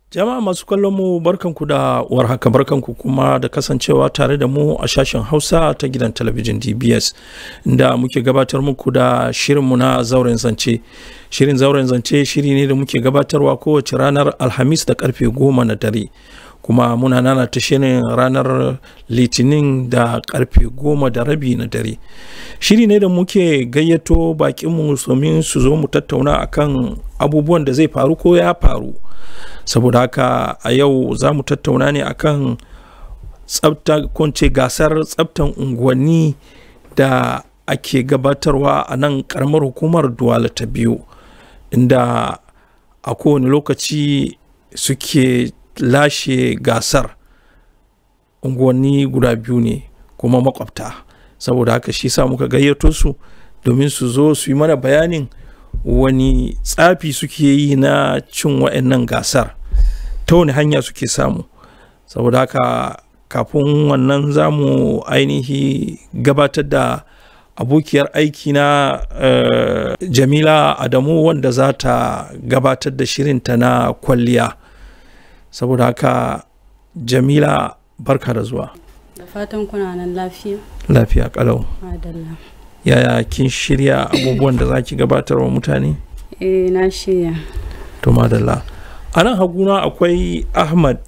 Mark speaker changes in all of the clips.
Speaker 1: Jama'a masu kallon mu barkanku da warhaka barkanku kuma da kasancewa tare da mu a sashen Hausa ta gidan talabijin DBS da muke gabatar muku da shirinmu na zauren zance. Shirin zauren zance shiri ne da muke gabatarwa kowace ranar Alhamis da karfe goma na dare. Kuma muna nana ta shirin ranar Litinin da karfe goma da rabi na dare. Shiri ne da muke gayyato bakinmu domin su zo mu tattauna akan abubuwan da zai faru ko ya faru. saboda haka a yau za mu tattauna ne akan tsabta kunce gasar tsabtan unguwanni da ake gabatarwa a nan karamar hukumar duwala ta biyu inda a kowane lokaci suke lashe gasar unguwanni guda biyu ne kuma makwabta saboda haka shi sa muka gayyato su domin su zo su yi mana bayanin wani tsafi suke yi na cin wa'annan gasar ta wani hanya suke samu saboda haka kafin wannan za mu ainihi gabatar da abokiyar aiki na uh, jamila adamu wanda za ta gabatar da shirinta na kwalliya saboda haka jamila barka da zuwa
Speaker 2: da fatan kuna nan lafiya
Speaker 1: lafiya kalau
Speaker 2: madalla
Speaker 1: yaya kin shirya abubuwan da za ki gabatar wa mutane
Speaker 2: eh na shirya
Speaker 1: to madalla a nan haguna akwai ahmad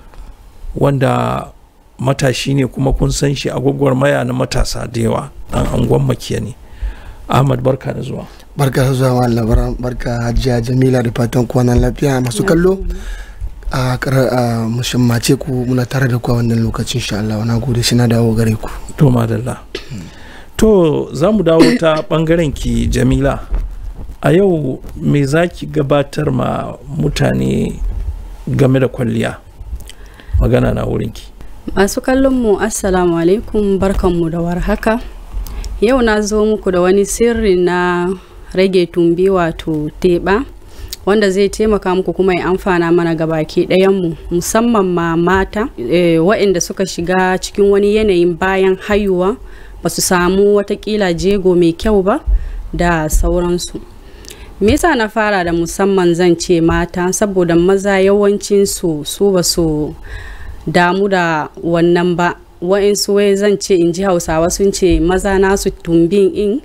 Speaker 1: wanda matashi ne kuma kun san shi a gwagwarmaya na matasa da yawa dan angon makiya ne ahmad barka da zuwa
Speaker 3: barka da zuwa malam labaran barka hajiya jamila da fatan kwanan lafiya masu kallo a kara musammace ku muna tare da ku a wannan lokacin sha Allah na gode shi na dawo gare ku
Speaker 1: to madalla to za mu dawo ta bangaren ki jamila a yau me za ki gabatar ma mutane game da kwalliya magana na wurinki
Speaker 2: masu kallon mu assalamu alaikum barkanmu da warhaka yau na zo muku da wani sirri na rage tumbi wato teɓa wanda zai taimaka muku kuma ya amfana mana gabaki ɗayanmu musamman ma mata e, waɗanda suka shiga cikin wani yanayin bayan haihuwa ba su samu watakila jego mai kyau ba da sauransu me yasa na fara da musamman zan ce mata saboda maza yawancin su su ba su damu da wannan ba wa'insu wai zan ce in ji hausawa sun ce maza nasu tumbin in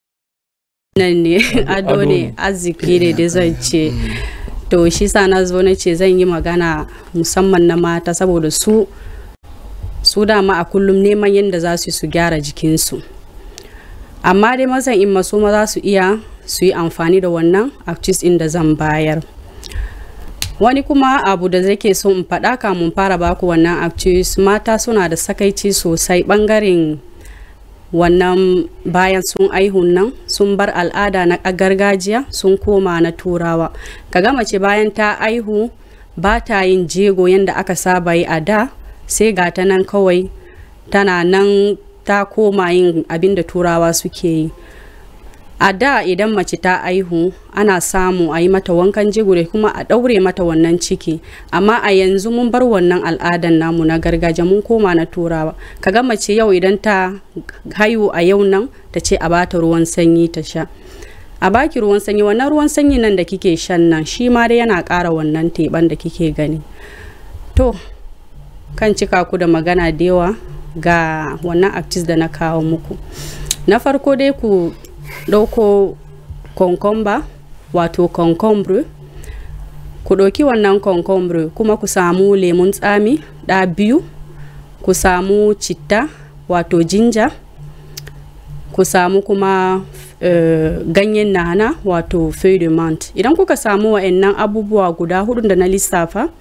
Speaker 2: nan ne ado ne arziki ne da zan ce to shi sa na zo na ce zan yi magana musamman na mata saboda su su dama a kullum neman yadda za su su gyara jikinsu amma dai mazan in maso maza su iya su yi amfani da wannan actis in da zan bayar wani kuma abu da zai ke so in faɗa kamun fara baku wannan actis mata suna da sakaici sosai ɓangaren wannan bayan sun aihun nan sun bar al'ada na gargajiya sun koma na turawa kaga mace bayan ta aihu ba ta yin jego yadda aka saba yi a da sai ga ta nan kawai tana nan ta koma yin abin da turawa suke yi a da idan mace ta aihu ana samu a yi mata wankan jigure kuma a ɗaure mata wannan ciki amma a yanzu mun bar wannan al'adan namu na gargajiya mun koma na turawa kaga mace yau idan ta haihu a yau nan ta ce a bata ruwan sanyi ta sha a baki ruwan sanyi wannan ruwan sanyi nan da kike shan nan shi ma dai yana ƙara wannan teɓan da kike gani to kan cika ku da magana da yawa ga wannan actis da na kawo muku na farko dai ku ɗauko concombre wato concombre ku ɗauki wannan concombre kuma ku samu lemun tsami ɗa biyu ku samu citta wato jinja ku samu kuma uh, ganyen nana wato feuille de menthe idan kuka samu wa'annan abubuwa guda hudu da na lissafa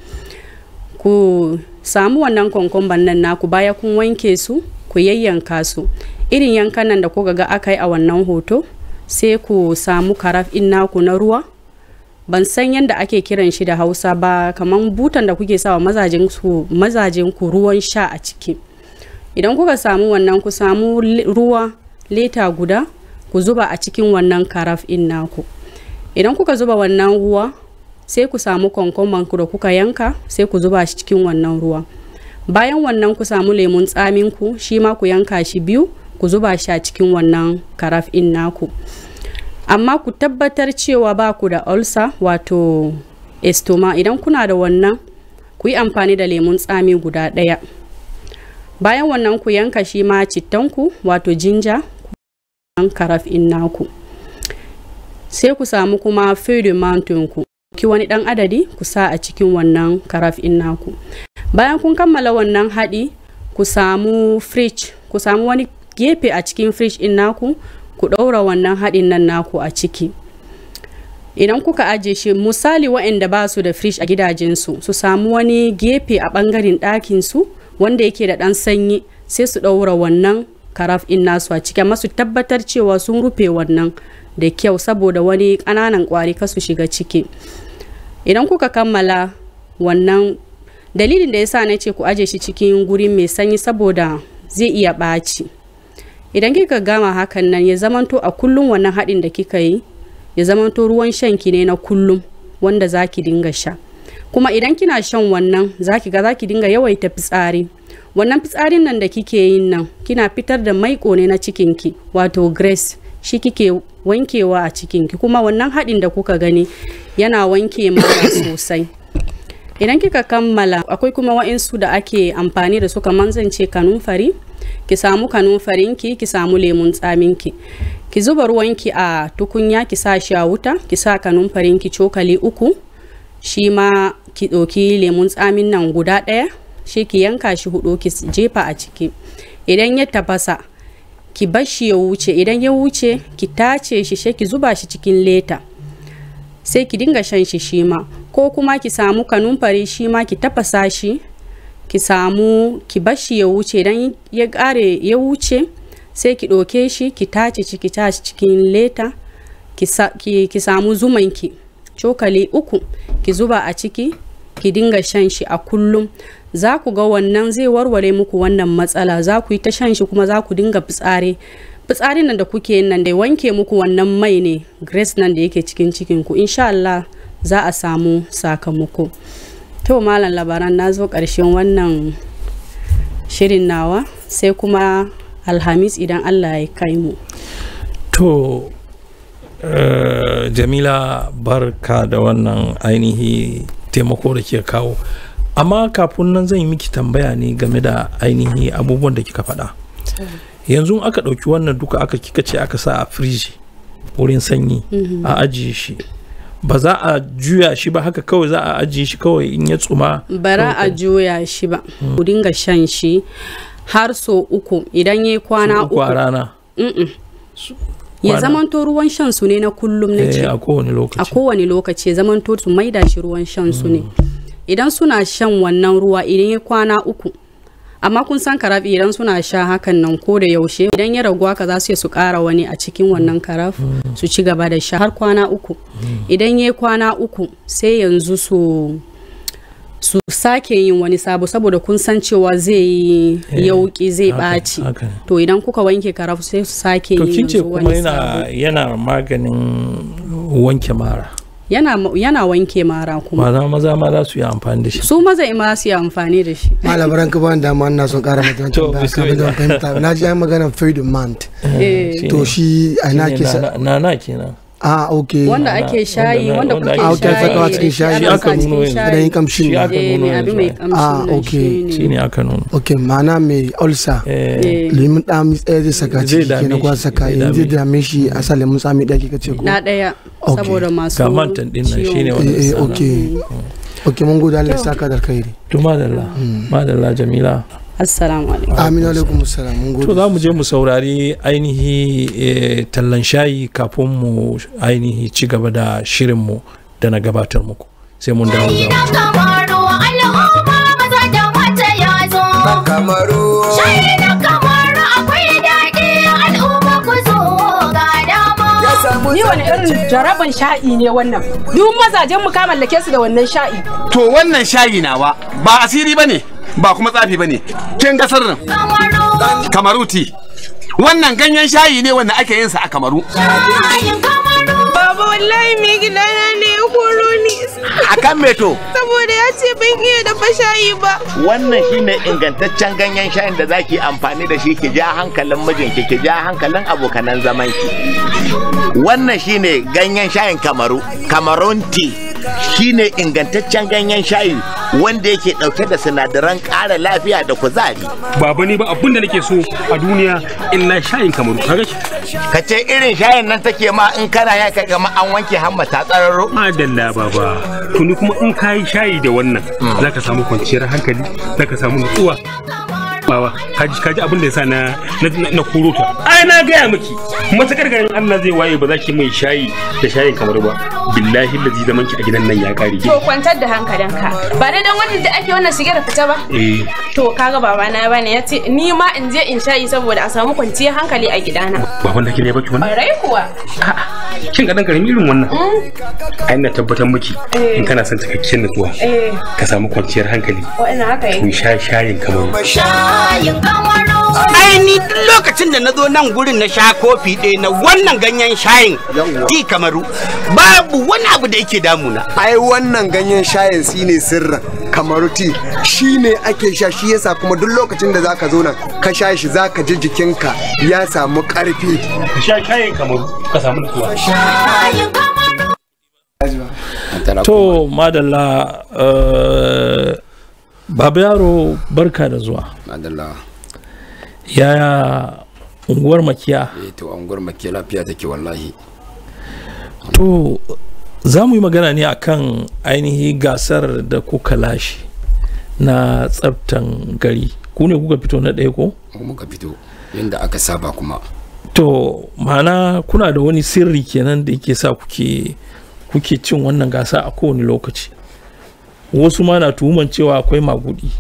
Speaker 2: ku samu wannan konkomban nan naku baya kun wanke su ku yayyanka su irin yankan nan da kuka ga aka yi a wannan hoto sai ku samu karaf in naku na ruwa ban san yadda ake kiran shi da hausa ba kamar butan da kuke sawa mazajen ku mazajen ku ruwan sha a ciki idan kuka samu wannan ku samu ruwa leta guda ku zuba a cikin wannan karaf in naku idan kuka zuba wannan ruwa sai ku samu konkomban ku da kuka yanka sai ku zuba shi cikin wannan ruwa bayan wannan ku samu lemun tsamin ku shi ma ku yanka shi biyu ku zuba shi a cikin wannan karaf in naku amma ku tabbatar cewa ba ku da ulcer wato estoma idan kuna da wannan ku yi amfani da lemun tsami guda ɗaya bayan wannan ku yanka shi ma cittanku wato jinja karaf in naku sai ku samu kuma feuille ku ki wani dan adadi ku sa a cikin wannan karaf in naku bayan kun kammala wannan haɗi ku samu fridge ku samu wani gefe a cikin fridge in naku ku ɗaura wannan haɗin nan naku a ciki idan kuka ajiye shi misali waɗanda ba su da fridge a gidajensu su samu wani gefe a ɓangaren ɗakinsu wanda yake da ɗan sanyi sai su ɗaura wannan karaf in nasu a ciki amma su tabbatar cewa sun rufe wannan da kyau saboda wani ƙananan ƙwari kasu shiga ciki idan kuka kammala wannan dalilin da ya sa na ce ku aje shi cikin guri mai sanyi saboda zai iya ɓaci idan kika gama hakan nan ya zamanto a kullum wannan haɗin da kika yi ya zamanto ruwan shanki ne na kullum wanda za ki dinga sha kuma idan kina shan wannan za ki ga za ki dinga yawaita fitsari wannan fitsarin nan da kike yin nan kina fitar da maiko ne na cikinki wato grace shi kike wankewa a cikinki kuma wannan haɗin da kuka gani yana wanke mara sosai idan kika kammala akwai kuma wa'insu da ake amfani da su kamar zan ce kanunfari ki samu kanunfarinki ki samu lemun tsaminki ki zuba ruwanki a tukunya ki sa shi a wuta ki sa kanunfarinki cokali uku shi ma ki ɗauki lemun tsamin nan guda ɗaya shi ki yanka shi hudu ki jefa a ciki idan ya tafasa ki bar shi ya wuce idan ya wuce ki tace shi sai ki zuba shi cikin leta sai ki dinga shan shi shi ma ko kuma ki samu kanumfari shi ma ki tafasa shi ki samu ki bar shi ya wuce idan ya kare ya wuce sai ki ɗauke shi ki tace shi ki tace cikin leta ki, sa, ki, ki samu zumanki cokali uku ki zuba a ciki ki dinga shan shi a kullum za ku ga wannan zai warware muku wannan matsala za ku yi ta shan shi kuma za ku dinga fitsari fitsarin nan da kuke yin nan da wanke muku wannan mai ne grace nan da yake cikin cikin ku insha Allah za a samu sakamako to malam labaran na zo ƙarshen wannan shirin nawa sai kuma alhamis idan Allah ya kai mu
Speaker 1: to Uh, jamila barka da wannan ainihi taimako da ke kawo amma kafin nan zan yi miki tambaya ne game da ainihi abubuwan da kika faɗa yanzu aka ɗauki wannan duka aka kika ce aka sa a firiji wurin sanyi mm -hmm. a ajiye shi ba za a juya shi ba haka kawai za a ajiye shi kawai in ya tsuma
Speaker 2: bara a juya shi ba mm. ku dinga shan shi har so uku idan ya kwana uku
Speaker 1: a rana
Speaker 2: mm -mm. ya zamanto ruwan shan su ne na kullum na ce
Speaker 1: a kowane lokaci
Speaker 2: a kowane lokaci ya zamanto su maida shi ruwan shan su ne idan suna shan wannan ruwa idan ya kwana uku amma kun san karafi idan suna sha hakan nan ko da yaushe idan ya ragu haka za su su kara wani a cikin wannan karaf su ci gaba da sha har kwana uku idan ya kwana uku sai yanzu su su sake yin wani sabo saboda kun san cewa zai yi yauki zai ɓaci to idan kuka wanke karafu sai su sake yin
Speaker 1: yanzu wani sabo yana maganin wanke mara
Speaker 2: yana, yana wanke mara kuma
Speaker 1: maza maza ma za su yi amfani da shi
Speaker 2: su maza ma su yi amfani da shi
Speaker 3: malabaran ka ban dama ina son kara mata
Speaker 1: To,
Speaker 3: wancan ba ka da fahimta na ji an magana faid month to shi a ina ke sa
Speaker 1: na na kenan
Speaker 3: a ok
Speaker 2: wanda ake shayi wanda
Speaker 1: wanda
Speaker 2: kuke
Speaker 1: ake
Speaker 3: ake sakawa cikin shayi.
Speaker 1: Shi
Speaker 2: ana
Speaker 1: aka
Speaker 2: sa cikin
Speaker 1: nuno yanzu.
Speaker 2: shayi.
Speaker 3: da yin kamshin
Speaker 1: Shi
Speaker 3: nan.
Speaker 1: aka
Speaker 2: Eh,
Speaker 1: nuno
Speaker 2: mai abi mai
Speaker 1: yanzu.
Speaker 2: kamshin
Speaker 3: Ah,
Speaker 2: nan
Speaker 3: okay.
Speaker 2: shine.
Speaker 1: shi ne aka nuna
Speaker 3: ok ma'ana mai ulcer
Speaker 1: eh
Speaker 2: Eh,
Speaker 3: lemun ɗami tsaye zai saka
Speaker 1: Zai
Speaker 3: ciki
Speaker 1: dame
Speaker 3: kenan kuwa
Speaker 1: shi,
Speaker 3: saka
Speaker 1: zai
Speaker 3: yanzu
Speaker 1: dame
Speaker 3: dame shi a sa lemun tsami ɗaki ka ce ko
Speaker 2: na ɗaya
Speaker 3: Okay.
Speaker 2: saboda masu
Speaker 1: Ga mantan ɗin nan
Speaker 2: ciwon
Speaker 1: shine
Speaker 2: kai.
Speaker 1: wanda
Speaker 3: eh eh
Speaker 1: sana.
Speaker 3: ok ok mun gode Allah ya saka da alkhairi
Speaker 1: to madalla madalla jamila
Speaker 2: assalamu alaikum
Speaker 3: amin alaikum assalam mun
Speaker 1: to
Speaker 3: gode
Speaker 1: za mu je mu saurari ainihi eh, tallan shayi kafin mu ainihi ci gaba da shirinmu da na gabatar muku sai mun dawo za mu
Speaker 4: na kamaru al'umma maza da mata ya zo
Speaker 5: kamaru
Speaker 4: shayi na kamaru akwai daɗi al'umma ku zo ga dama
Speaker 5: ya samu
Speaker 6: Ni wani irin jaraban sha'i ne wannan. Duk mazajen mu ka mallake su da wannan sha'i.
Speaker 7: To wannan shayi nawa ba asiri bane ba kuma tsafi bane. Kin ga sirrin
Speaker 4: kamaru
Speaker 7: Kamaruti. Wannan ganyen shayi ne wanda ake yin sa a Kamaru.
Speaker 4: shayin kamaru
Speaker 8: Baba wallahi mai gidana ne ya koro ni
Speaker 7: Akan me to?
Speaker 8: saboda ya ce ban iya dafa shayi ba.
Speaker 9: wannan shine ingantaccen ganyen shayin da zaki amfani da shi ki ja hankalin mijinki ki ja hankalin abokanan zamanki wannan shine ganyen shayin kamaru kamarun tea shine ingantaccen ganyen shayi wanda yake dauke da sinadaran ƙara lafiya da kuzari
Speaker 5: baba ne ba abin da nake so a duniya illa shayin kamaru kaga shi
Speaker 9: ka ce irin shayin nan take ma in kana ya ka gama an wanke hamma ta tsararo
Speaker 5: madalla baba to ni kuma in kayi shayi da wannan zaka samu kwanciyar hankali zaka samu nutsuwa bawa kaji kaji abin da yasa na na na koro ta ai na gaya miki matakar garin Allah zai waye ba za ki mai shayi da shayin kamar ba billahi lazi zaman ki a gidan nan ya kare
Speaker 8: To kwantar da hankalinka. Ba dai dan wanda da ake wannan shige da fita ba.
Speaker 5: eh
Speaker 8: To kaga baba na bane ya ce ni ma in je in shayi saboda a samu kwanciyar hankali a gidana.
Speaker 5: baban da ki ne baki wannan
Speaker 8: Ƙwarai kuwa.
Speaker 5: kin ga dan karami irin wannan ai na tabbatar miki in kana son cikakken nutsuwa
Speaker 8: Eh,
Speaker 5: ka samu kwanciyar hankali
Speaker 8: wa'ina haka
Speaker 5: ku
Speaker 8: yi.
Speaker 5: sha shayin kamar
Speaker 4: shayin kamaru
Speaker 10: ai ni duk lokacin da na zo nan gurin na sha kofi ɗaya na wannan ganyen shayin ti kamaru babu wani abu da yake damuna
Speaker 11: ai wannan ganyen shayin shine sirrin kamaruti shine ake sha shi yasa kuma duk lokacin da zaka zo nan ka sha shi zaka ji jikinka ya samu karfi
Speaker 5: ka sha shayin kamar ka samu nutsuwa
Speaker 4: shayin kamaru
Speaker 1: to madalla eh, baba yaro barka da zuwa
Speaker 12: madalla
Speaker 1: yaya unguwar makiya
Speaker 12: eh to anguwar makke lafiya take wallahi
Speaker 1: to za mu yi magana ne akan ainihi gasar da kuka lashe na tsaftan gari ku ne kuka fito na ɗaya ko
Speaker 12: mu muka fito yadda aka saba kuma
Speaker 1: to ma'ana kuna da wani sirri kenan da yake sa kuke kuke cin wannan gasa a kowane lokaci wasu ma na tuhuman cewa akwai magudi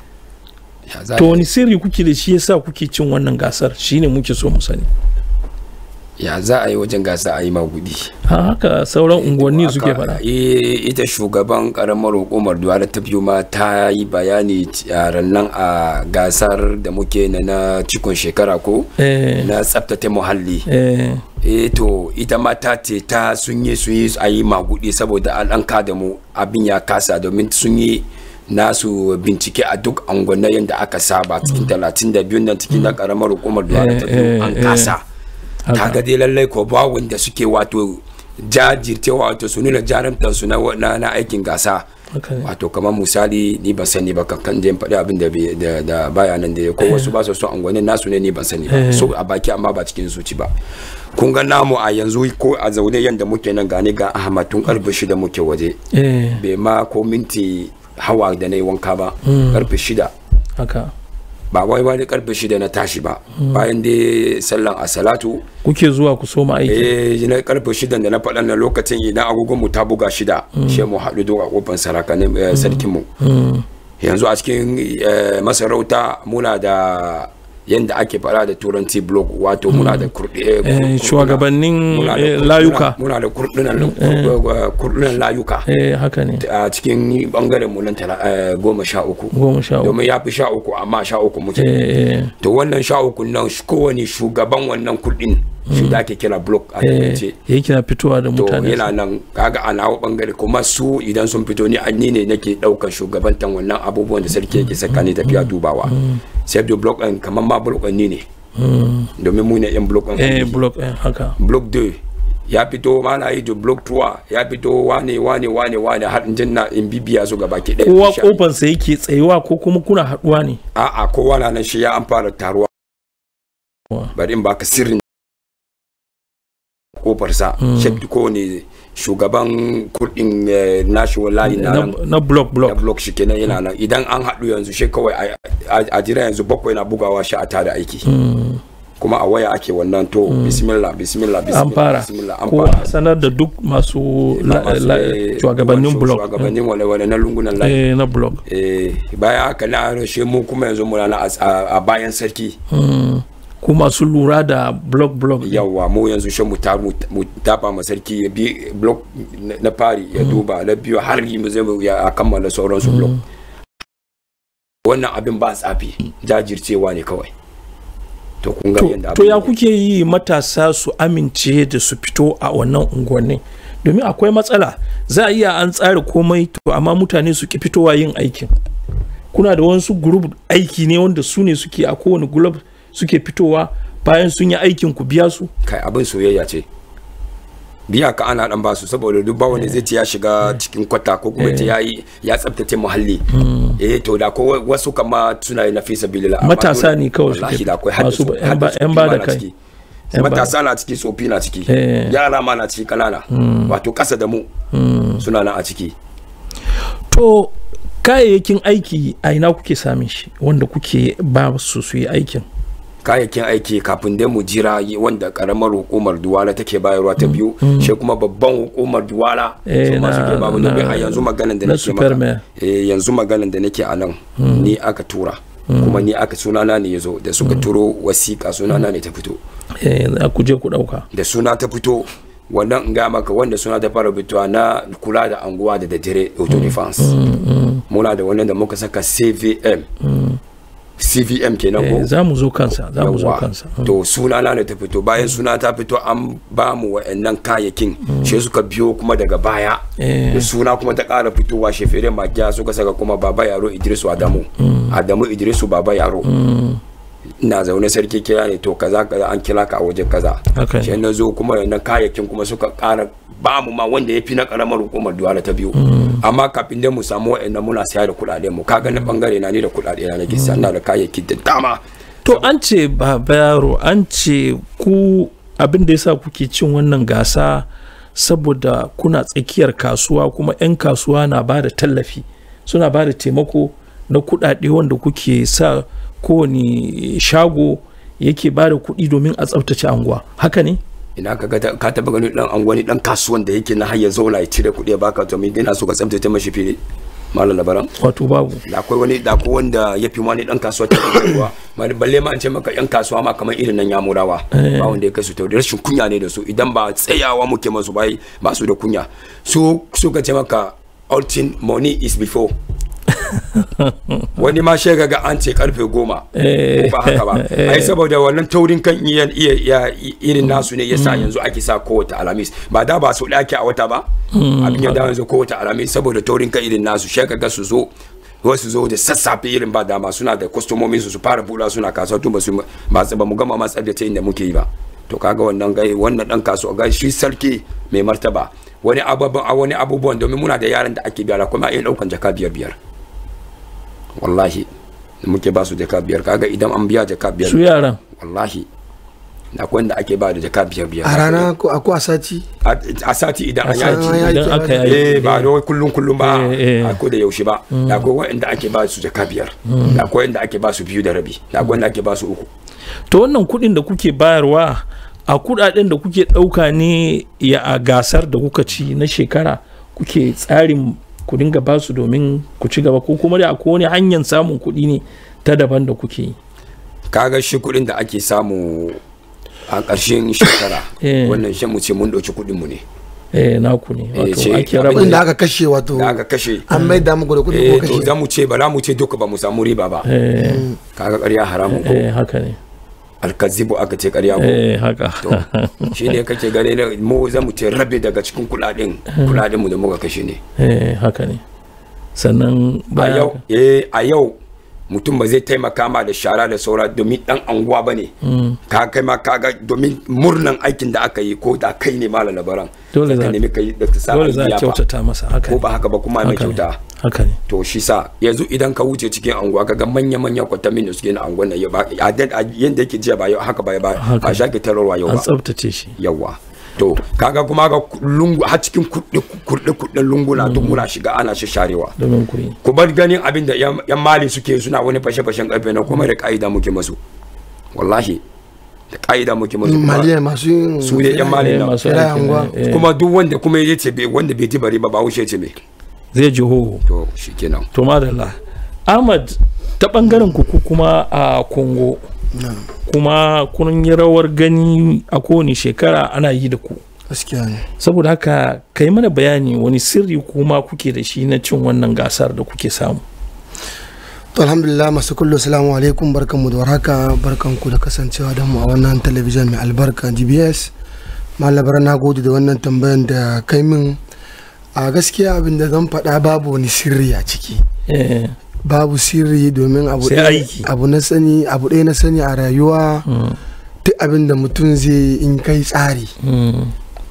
Speaker 12: ya za
Speaker 1: to wani sirri kuke da shi yasa kuke cin wannan gasar shine muke so mu sani
Speaker 12: ya za a yi wajen gasa a yi magudi
Speaker 1: ha haka sauran unguwanni suke
Speaker 12: Haka,
Speaker 1: faɗa
Speaker 12: eh, ita shugaban karamar hukumar duwala ta biyu ma ta yi bayani a rannan a gasar da muke na na cikon shekara ko
Speaker 1: eh
Speaker 12: na tsaftace muhalli
Speaker 1: eh
Speaker 12: eh to ita ma ta ce ta sun yi sun yi a yi magudi saboda an an kada mu abin ya kasa domin sun yi nasu bincike a duk angwannayen da aka saba cikin talatin da biyun nan cikin na karamar hukumar duwala ta
Speaker 1: Eh,
Speaker 12: biyu
Speaker 1: eh,
Speaker 12: an
Speaker 1: eh.
Speaker 12: kasa
Speaker 1: haka.
Speaker 12: kaga dai lallai ko ba wanda suke wato jajircewa wato su nuna jarumtar su na, na, na aikin gasa
Speaker 1: haka ne.
Speaker 12: wato kamar misali ni ban sani ba kan je in faɗi abin da bai- da, da baya nan da ko wasu ba su son angwanin nasu ne ni ban sani ba
Speaker 1: Eh.
Speaker 12: so a baki amma ba cikin zuci ba kun ga namu a yanzu ko a zaune yanda muke nan gane ga ahmad tun karfe shida muke waje
Speaker 1: eh
Speaker 12: bai ma ko minti hawa da na yi wanka ba karfe shida
Speaker 1: haka
Speaker 12: ba wai wani karfe shida na tashi ba bayan dai sallan a salatu
Speaker 1: kuke zuwa ku soma aiki
Speaker 12: eh na karfe shida da na faɗa na lokacin idan agogon mu ta buga shida she mu haɗu don a kofar saraka ne sarkin mu
Speaker 1: Mm.
Speaker 12: yanzu a cikin eh, masarauta muna da yanda ake fara da turanci blog wato muna da kurɗe eh,
Speaker 1: Eh,
Speaker 12: kur-
Speaker 1: shugabannin
Speaker 12: muna da
Speaker 1: eh,
Speaker 12: kur-
Speaker 1: layuka
Speaker 12: muna da kurɗunan kur- kurɗunan layuka
Speaker 1: eh haka ne
Speaker 12: a cikin bangaren mu nan tala- eh, goma sha uku
Speaker 1: goma sha uku
Speaker 12: domin ya fi sha uku amma sha uku muke
Speaker 1: eh eh
Speaker 12: to wannan sha uku nan shi- kowane shugaban wannan kurɗin shi da ake kira blog a
Speaker 1: eh
Speaker 12: turance
Speaker 1: yake na fitowa da
Speaker 12: to
Speaker 1: mutane
Speaker 12: yana nan kaga a nawa bangare kuma su idan sun fito ni an ni ne nake daukar shugabantan wannan abubuwan da sarki yake sakani tafiya dubawa sai da block ɗin kamar ma block ɗin ni ne
Speaker 1: Mm.
Speaker 12: domin mu ne yan block ɗin
Speaker 1: eh
Speaker 12: ainihi.
Speaker 1: block eh haka
Speaker 12: block 2 ya fito mana yi da block 3 ya fito wane wane wane wane har in jinna in bibiya su gaba ki
Speaker 1: kowa
Speaker 12: ɗaya
Speaker 1: kofansa yake tsayewa ko kuma kuna haɗuwa ne
Speaker 12: a'a kowa na nan shi ya an fara taruwa bari in baka sirrin kofarsa
Speaker 1: Mm.
Speaker 12: shek ko ne shugaban kudin eh, nashi wallahi na
Speaker 1: na,
Speaker 12: nan
Speaker 1: na block
Speaker 12: da
Speaker 1: block
Speaker 12: block shi kenan yana nan idan an haɗu yanzu shi kawai a- a a jira yanzu bakwai na bugawa shi a tada aiki
Speaker 1: Mm.
Speaker 12: kuma a waya ake wannan to bismillah bismillah
Speaker 1: an
Speaker 12: bismillah
Speaker 1: fara
Speaker 12: bismillah an
Speaker 1: ko
Speaker 12: fara
Speaker 1: a sanar da duk masu la-
Speaker 12: Masu,
Speaker 1: la-
Speaker 12: eh,
Speaker 1: shugabannin
Speaker 12: shu-
Speaker 1: block
Speaker 12: shugabannin wale-wale na lungunan layi
Speaker 1: eh na block
Speaker 12: eh bayan haka na rashe mu kuma yanzu muna na a- a a bayan sarki
Speaker 1: Mm. ku masu lura da block block
Speaker 12: yawa mu yanzu shi mu ta mu mu tafa ma sarki ya bi block na- na fari ya duba na biyu har yi mu zai mu ya kammala sauransu block wannan abin ba tsafi jajircewa ne kawai to kun ga
Speaker 1: to,
Speaker 12: yadda
Speaker 1: to
Speaker 12: abin
Speaker 1: ya
Speaker 12: yake.
Speaker 1: kuke yi matasa su amince da su fito a wannan unguwanni domin akwai matsala za a iya an tsara komai to amma mutane su ki fitowa yin aikin kuna da wasu group aiki ne wanda su ne suke a kowane group suke fitowa bayan sun yi aikin ku biya su
Speaker 12: kai abin soyayya ce biya ka ana dan basu saboda duk ba wanda zai ce ya shiga cikin kwata ko kuma ce yayi ya tsaftace muhalli eh to da ko wasu kama suna yi na fi sabilillah amma
Speaker 1: Matasa
Speaker 12: dole-
Speaker 1: ne kawai
Speaker 12: wallahi
Speaker 1: suke-
Speaker 12: da akwai hadda
Speaker 1: masu
Speaker 12: su-
Speaker 1: yan ba-
Speaker 12: hadda
Speaker 1: yan
Speaker 12: su
Speaker 1: ba da
Speaker 12: na
Speaker 1: kai.
Speaker 12: ciki.
Speaker 1: Yan ba-
Speaker 12: matasa na ciki tsofi na ciki
Speaker 1: Eh.
Speaker 12: yara ma na ciki kanana
Speaker 1: Mm.
Speaker 12: wato kasa da mu
Speaker 1: Mm.
Speaker 12: suna nan a ciki
Speaker 1: to kayayyakin aiki a ina kuke samun shi wanda kuke ba su su yi aikin
Speaker 12: kayayyakin aiki kafin dai mu jira yi wanda karamar hukumar duwala take bayarwa ta biyu
Speaker 1: Mm.
Speaker 12: shi kuma babban hukumar duwala
Speaker 1: Eh,
Speaker 12: su ma
Speaker 1: na-
Speaker 12: suke babu
Speaker 1: na-
Speaker 12: domin a yanzu maganan da
Speaker 1: na
Speaker 12: nake
Speaker 1: Superman.
Speaker 12: maka eh, yanzu maganan da nake a nan
Speaker 1: Mm.
Speaker 12: ni aka tura
Speaker 1: Mm.
Speaker 12: kuma ni aka sunana ne ya zo da suka turo wasiƙa sunana ne ta fito
Speaker 1: eh za ku je ku dauka
Speaker 12: da suna ta fito wannan in ga maka wanda suna ta fara fitowa na kula da anguwa da daddare auto defense muna da wannan da muka saka cvm cvm kenan ko
Speaker 1: Eh, za mu zo kansa za mu zo
Speaker 12: Yawwa.
Speaker 1: kansa
Speaker 12: to suna na ne ta fito bayan suna ta fito an ba mu wa'annan kayayyakin shi suka biyo kuma daga baya
Speaker 1: Eh.
Speaker 12: da suna kuma ta ƙara fitowa shefere magiya suka saka kuma baba yaro idrisu adamu adamu idrisu baba yaro ina zaune sarki kira ne to kaza kaza an kira ka a wajen kaza
Speaker 1: Haka ne.
Speaker 12: shi na zo kuma wannan kayayyakin kuma suka ƙara ba mu ma wanda ya fi na ƙaramar hukumar duwala ta biyu amma kafin dai mu samu wa'annan muna siya da kuɗaɗen mu kaga na bangare na ni da kuɗaɗe na nake siya ina da kayayyaki da dama
Speaker 1: to an ce baba yaro an ce ku abin da yasa kuke cin wannan gasa saboda kuna tsakiyar kasuwa kuma 'yan kasuwa na ba da tallafi suna ba da taimako na kudade wanda kuke sa kowane shago yake ba da kuɗi domin a tsaftace anguwa haka ne
Speaker 12: ina ka ga ka taba ganin dan angwani dan kasuwan da yake na hayya zauna ya cire kuɗi ya baka to me ina so ka tsaftace mashi fili malam labaran
Speaker 1: wato babu
Speaker 12: da akwai wani da akwai wanda ya fi wani dan kasuwa ta ruwa balle ma an ce maka yan kasuwa ma kamar irin nan yamurawa
Speaker 1: Eh.
Speaker 12: ba wanda ya kai su ta rashin kunya ne da su idan ba tsayawa muke masu bai ba su da kunya su suka ce maka all thing money is before wani ma shega ga an ce karfe goma
Speaker 1: Eh.
Speaker 12: ko ba haka ba
Speaker 1: Eh.
Speaker 12: ai saboda wannan taurin kan iya iya iya- irin nasu ne yasa yanzu ake sa kowace alamis ba da ba su ake a wata ba
Speaker 1: Mm,
Speaker 12: abin ya
Speaker 1: haka.
Speaker 12: dawo yanzu kowace alamis saboda taurin kan irin nasu shega ga su zo wasu zo da sassafe irin ba dama suna da kwastomomin su su fara bula suna kasuwa tun ba su ba ba mu gama ma tsabtace inda muke yi ba to kaga wannan gai wannan dan kasuwa ga shi sarki mai martaba wani abubuwan a wani abubuwan domin muna da yaran da ake biya kuma iya daukan jaka biyar biyar wallahi da muke ba su jaka biyar kaga idan an biya jaka biyar
Speaker 1: su yaran
Speaker 12: wallahi da akwai wanda ake ba da jaka biyar biyar
Speaker 3: a rana ko a ko a sati
Speaker 12: a a sati idan
Speaker 3: A
Speaker 12: an
Speaker 3: sati
Speaker 12: yaki
Speaker 3: idan aka yaki.
Speaker 12: eh ba da wai kullum kullum ba
Speaker 1: Eh, eh.
Speaker 12: a ko da yaushe ba
Speaker 1: Mm.
Speaker 12: da akwai wanda ake ba su jaka biyar
Speaker 1: Mm.
Speaker 12: da akwai wanda ake ba su biyu da rabi da akwai wanda ake ba su uku
Speaker 1: to wannan kuɗin da kuke bayarwa a kuɗaɗen da kuke ɗauka ne ya a gasar da kuka ci na shekara kuke tsarin ku dinga ba su domin ku ci gaba ko kuma da akwai wani hanyar samun kuɗi ne ta daban da kuke yi
Speaker 12: kaga shi kuɗin da ake samu a ƙarshen shekara
Speaker 1: Eh.
Speaker 12: wannan shan mu ce mun ɗauki kuɗin mu ne
Speaker 1: eh naku ne
Speaker 12: Eh,
Speaker 1: wato
Speaker 12: ce
Speaker 1: ake
Speaker 12: abin
Speaker 1: raba
Speaker 3: kuɗin da aka kashe wato
Speaker 12: da aka kashe
Speaker 3: an mai da muku da kuɗi
Speaker 12: eh
Speaker 3: ko
Speaker 12: to
Speaker 3: kashe
Speaker 12: za mu ce ba za mu ce duka ba mu samu riba ba
Speaker 1: Eh.
Speaker 12: kaga ƙarya haramun ko
Speaker 1: eh haka ne
Speaker 12: alkazibu aka ce ƙarya ko
Speaker 1: eh haka
Speaker 12: to shi ne kake gane na mu za mu ce rabe daga cikin kuɗaɗen kuɗaɗen mu da muka kashe ne
Speaker 1: eh haka ne sannan
Speaker 12: a
Speaker 1: bayan
Speaker 12: yau eh a yau mutum ba zai taimaka ma da shara da saura domin dan anguwa ba ne
Speaker 1: Mm.
Speaker 12: ka kai ma kaga domin murnan aikin da aka yi ko da kai ne malam labaran
Speaker 1: Dole za-
Speaker 12: ka nemi kai da ka sa
Speaker 1: dole za a
Speaker 12: biya fa.
Speaker 1: kyautata masa haka
Speaker 12: ko
Speaker 1: ne
Speaker 12: ba haka ba kuma mai
Speaker 1: Haka ne.
Speaker 12: kyauta
Speaker 1: haka ne
Speaker 12: to shi sa yanzu idan ka wuce cikin anguwa kaga manya manyan kwatamin da suke na anguwan nan yau ba a dan- a yanda yake jiya ba yau haka ba ba
Speaker 1: Haka.
Speaker 12: ba shake tararwa yau
Speaker 1: an
Speaker 12: ba
Speaker 1: tsabtace shi
Speaker 12: yawa to kaga kuma ga lungu har cikin kurɗe kurɗe kurɗen lunguna duk muna shiga ana sharewa
Speaker 1: domin ku yi
Speaker 12: ku bar ganin abin da yan yan mali suke suna wani fashe-fashen karfe na kuma da ka'ida muke masu wallahi da ka'ida muke masu kuma
Speaker 3: maliya masu yin
Speaker 12: su ne yan mali na
Speaker 1: masu
Speaker 3: Kira
Speaker 1: aikin,
Speaker 3: anguwa.
Speaker 1: eh,
Speaker 12: kuma duk wanda kuma ya ce bai wanda bai ji bari ba ba wuce ce me
Speaker 1: zai ji hoho
Speaker 12: to shikenan
Speaker 1: to madalla ahmad ta bangaren ku ku kuma a congo kuma kun yi rawar gani a kowane shekara ana yi da ku
Speaker 3: gaskiya ne
Speaker 1: saboda haka kai mana bayani wani sirri kuma kuke da shi na cin wannan gasar da kuke samu
Speaker 3: to alhamdulillah masu kullu salamu alaikum barkanmu da warhaka barkanku da kasancewa da mu a wannan talabijin mai albarka dbs malabar na gode da wannan tambayan da kai min a gaskiya abin da zan faɗa babu wani sirri a ciki
Speaker 1: Eh,
Speaker 3: babu sirri domin abu
Speaker 1: Sai
Speaker 3: ɗaya-
Speaker 1: aiki.
Speaker 3: abu na sani abu ɗaya na sani a rayuwa
Speaker 1: mm,
Speaker 3: duk abin da mutum zai yi in kai tsari
Speaker 1: mm,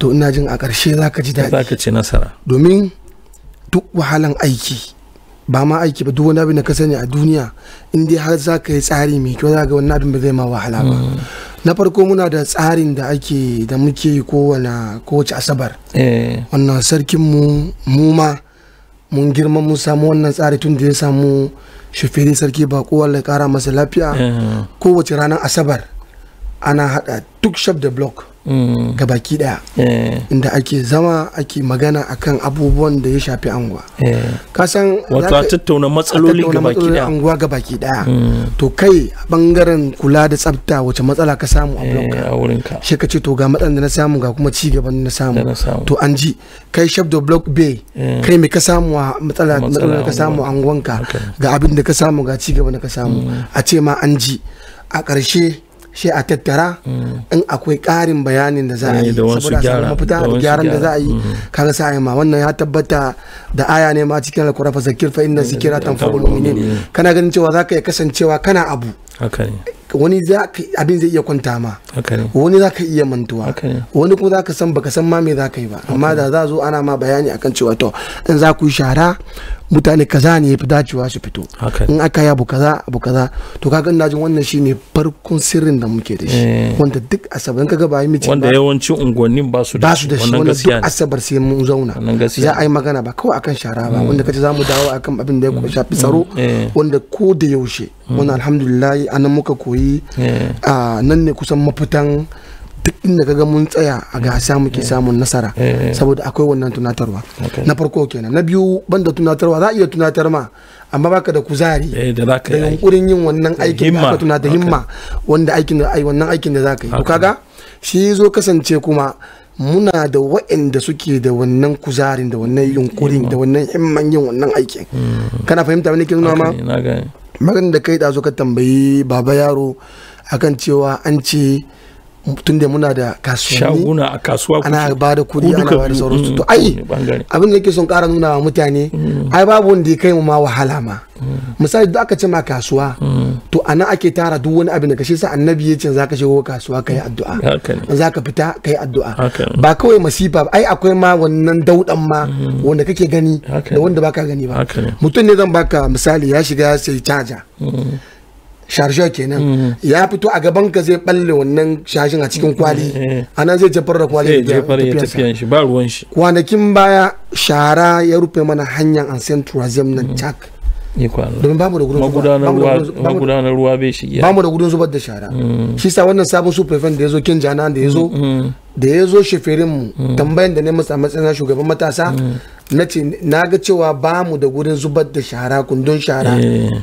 Speaker 3: to ina jin a ƙarshe za ka ji daɗi
Speaker 1: za ka ci nasara
Speaker 3: domin duk wahalan aiki ba ma aiki ba duk wani abin da ka sani a duniya in dai har za ka yi tsari mai kyau za ga wannan abin ba zai ma wahala ba na farko muna da tsarin da ake da muke yi kowane kowace asabar
Speaker 1: eh
Speaker 3: wannan sarkin mu mu ma mun girma mun samu wannan tsari tun da ya samu shafiri sarki ba kowa ya kara masa lafiya
Speaker 1: eh,
Speaker 3: kowace ranar asabar ana hada duk shaf da block
Speaker 1: mm,
Speaker 3: gabaki daya
Speaker 1: eh,
Speaker 3: inda ake zama ake magana akan abubuwan da ya shafi anguwa
Speaker 1: eh.
Speaker 3: kasan
Speaker 1: wato a tattauna matsaloli
Speaker 3: tattauna
Speaker 1: ga baki
Speaker 3: matsalolin
Speaker 1: daya
Speaker 3: anguwa gabaki daya
Speaker 1: Mm,
Speaker 3: to kai a bangaren kula da tsafta wace matsala ka samu a block
Speaker 1: eh, a wurinka
Speaker 3: shi ka ce to ga matsalan da na samu ga kuma ci gaban da na samu
Speaker 1: da na samu
Speaker 3: to an ji kai shaf da block bay
Speaker 1: Eh.
Speaker 3: kai me ka samu a matsala
Speaker 1: Matsala
Speaker 3: matsalar da ka
Speaker 1: a
Speaker 3: samu a anguwanka
Speaker 1: Haka ne.
Speaker 3: ga abin da ka samu ga ci gaban da ka samu a ce ma an ji a ƙarshe shi a tattara in akwai ƙarin bayanin da za a
Speaker 1: Eh,
Speaker 3: yi
Speaker 1: da wasu
Speaker 3: saboda a
Speaker 1: gyara,
Speaker 3: samu mafita
Speaker 1: da
Speaker 3: da
Speaker 1: wasu
Speaker 3: gyaran da
Speaker 1: gyara.
Speaker 3: za a yi
Speaker 1: Mhm.
Speaker 3: kaga sa a yi ma wannan ya tabbata da aya ne ma cikin alkura fa zakir fa inna zikira tanfa'ul mu'minin kana ganin cewa za ka iya kasancewa kana abu
Speaker 1: haka ne
Speaker 3: wani za ka abin zai iya kwanta ma
Speaker 1: haka ne
Speaker 3: wani za ka iya mantuwa
Speaker 1: haka ne
Speaker 3: wani kuma za ka san baka san ma me za ka yi ba amma da za zo ana ma bayani akan cewa to in za ku yi shara mutane kaza ne ya fi dacewa su fito
Speaker 1: haka ne
Speaker 3: in aka yi abu kaza abu kaza to kaga ina jin wannan shine farkon sirrin da muke da shi
Speaker 1: Eh.
Speaker 3: wanda duk asabar in kaga ba yi mitin
Speaker 1: wanda
Speaker 3: ba
Speaker 1: yawancin unguwannin ba su
Speaker 3: ba su da shi
Speaker 1: wannan
Speaker 3: wanda
Speaker 1: gaskiya
Speaker 3: duk
Speaker 1: ne
Speaker 3: asabar sai mun zauna
Speaker 1: wannan gaskiya
Speaker 3: za a yi magana ba kawai akan shara ba wanda kace za mu dawo akan abin da ya shafi tsaro
Speaker 1: eh.
Speaker 3: wanda ko da yaushe wannan alhamdulillah anan muka koyi
Speaker 1: eh,
Speaker 3: a nan ne kusan mafitan duk inda kaga mun tsaya a gasa muke samun nasara
Speaker 1: Eh.
Speaker 3: saboda akwai wannan tunatarwa
Speaker 1: Okay.
Speaker 3: na farko kenan na biyu banda tunatarwa za a iya tunatar ma amma baka da kuzari
Speaker 1: eh, da za ka
Speaker 3: da
Speaker 1: yi aiki.
Speaker 3: yunkurin yin wannan
Speaker 1: Da
Speaker 3: aikin da
Speaker 1: himma.
Speaker 3: aka tuna da
Speaker 1: Okay.
Speaker 3: himma wanda aikin da ai wannan aikin da za ka yi to
Speaker 1: Okay.
Speaker 3: kaga shi zo kasance kuma muna da waɗanda suke da wannan kuzarin da wannan yunkurin da wannan himman yin wannan aikin kana fahimta wani ke nuna ma
Speaker 1: Haka ne, na gane
Speaker 3: maganin da kai ɗazu ka tambayi baba yaro akan cewa an ce tun da muna da kasuwanni
Speaker 1: shaguna a kasuwa
Speaker 3: ana
Speaker 1: kuke.
Speaker 3: ba da
Speaker 1: Ku
Speaker 3: kuɗi ana
Speaker 1: duka
Speaker 3: ba da
Speaker 1: biyu,
Speaker 3: sauransu
Speaker 1: mm,
Speaker 3: to ai
Speaker 1: kowane bangare.
Speaker 3: abin da yake son ƙara nuna wa mutane ai babu wanda ya kai mu ma wahala ma misali duk aka ce ma kasuwa to a nan ake tara duk wani abin da ka shi sa annabi ya ce za ka shigo kasuwa ka yi addu'a
Speaker 1: haka ne
Speaker 3: za ka fita ka yi addu'a
Speaker 1: haka ne
Speaker 3: ba kawai masifa ba ai akwai ma wannan daudan ma wanda kake gani
Speaker 1: Haka
Speaker 3: da
Speaker 1: ne.
Speaker 3: wanda baka gani ba
Speaker 1: haka ne
Speaker 3: mutum ne zan baka misali ya shiga ya sai caja
Speaker 1: Mm,
Speaker 3: sharjor kenan
Speaker 1: Mm.
Speaker 3: ya fito a gaban ka zai balle wannan shashin a cikin kwali
Speaker 1: eh.
Speaker 3: a nan zai jefar da kwali
Speaker 1: sai
Speaker 3: da
Speaker 1: jefar ya
Speaker 3: tafiyarsa.
Speaker 1: tafiyan shi ba ruwan shi
Speaker 3: kwanakin baya shara ya rufe mana hanyar ansen tourism nan cak
Speaker 1: ni kwana
Speaker 3: domin bamu da gudun
Speaker 1: magudanar
Speaker 3: bamu da
Speaker 1: ruwa
Speaker 3: gudun- bamu-
Speaker 1: magudanar ruwa bai shige
Speaker 3: bamu da gudun zubar da shara shi sa wannan sabon su prefen da ya zo kin jana da ya zo
Speaker 1: Mm,
Speaker 3: da ya zo sheferin mu tambayan da ne masa a matsayin na shugaban matasa na ce na ga cewa bamu da gudun zubar da shara kundin shara
Speaker 1: eh,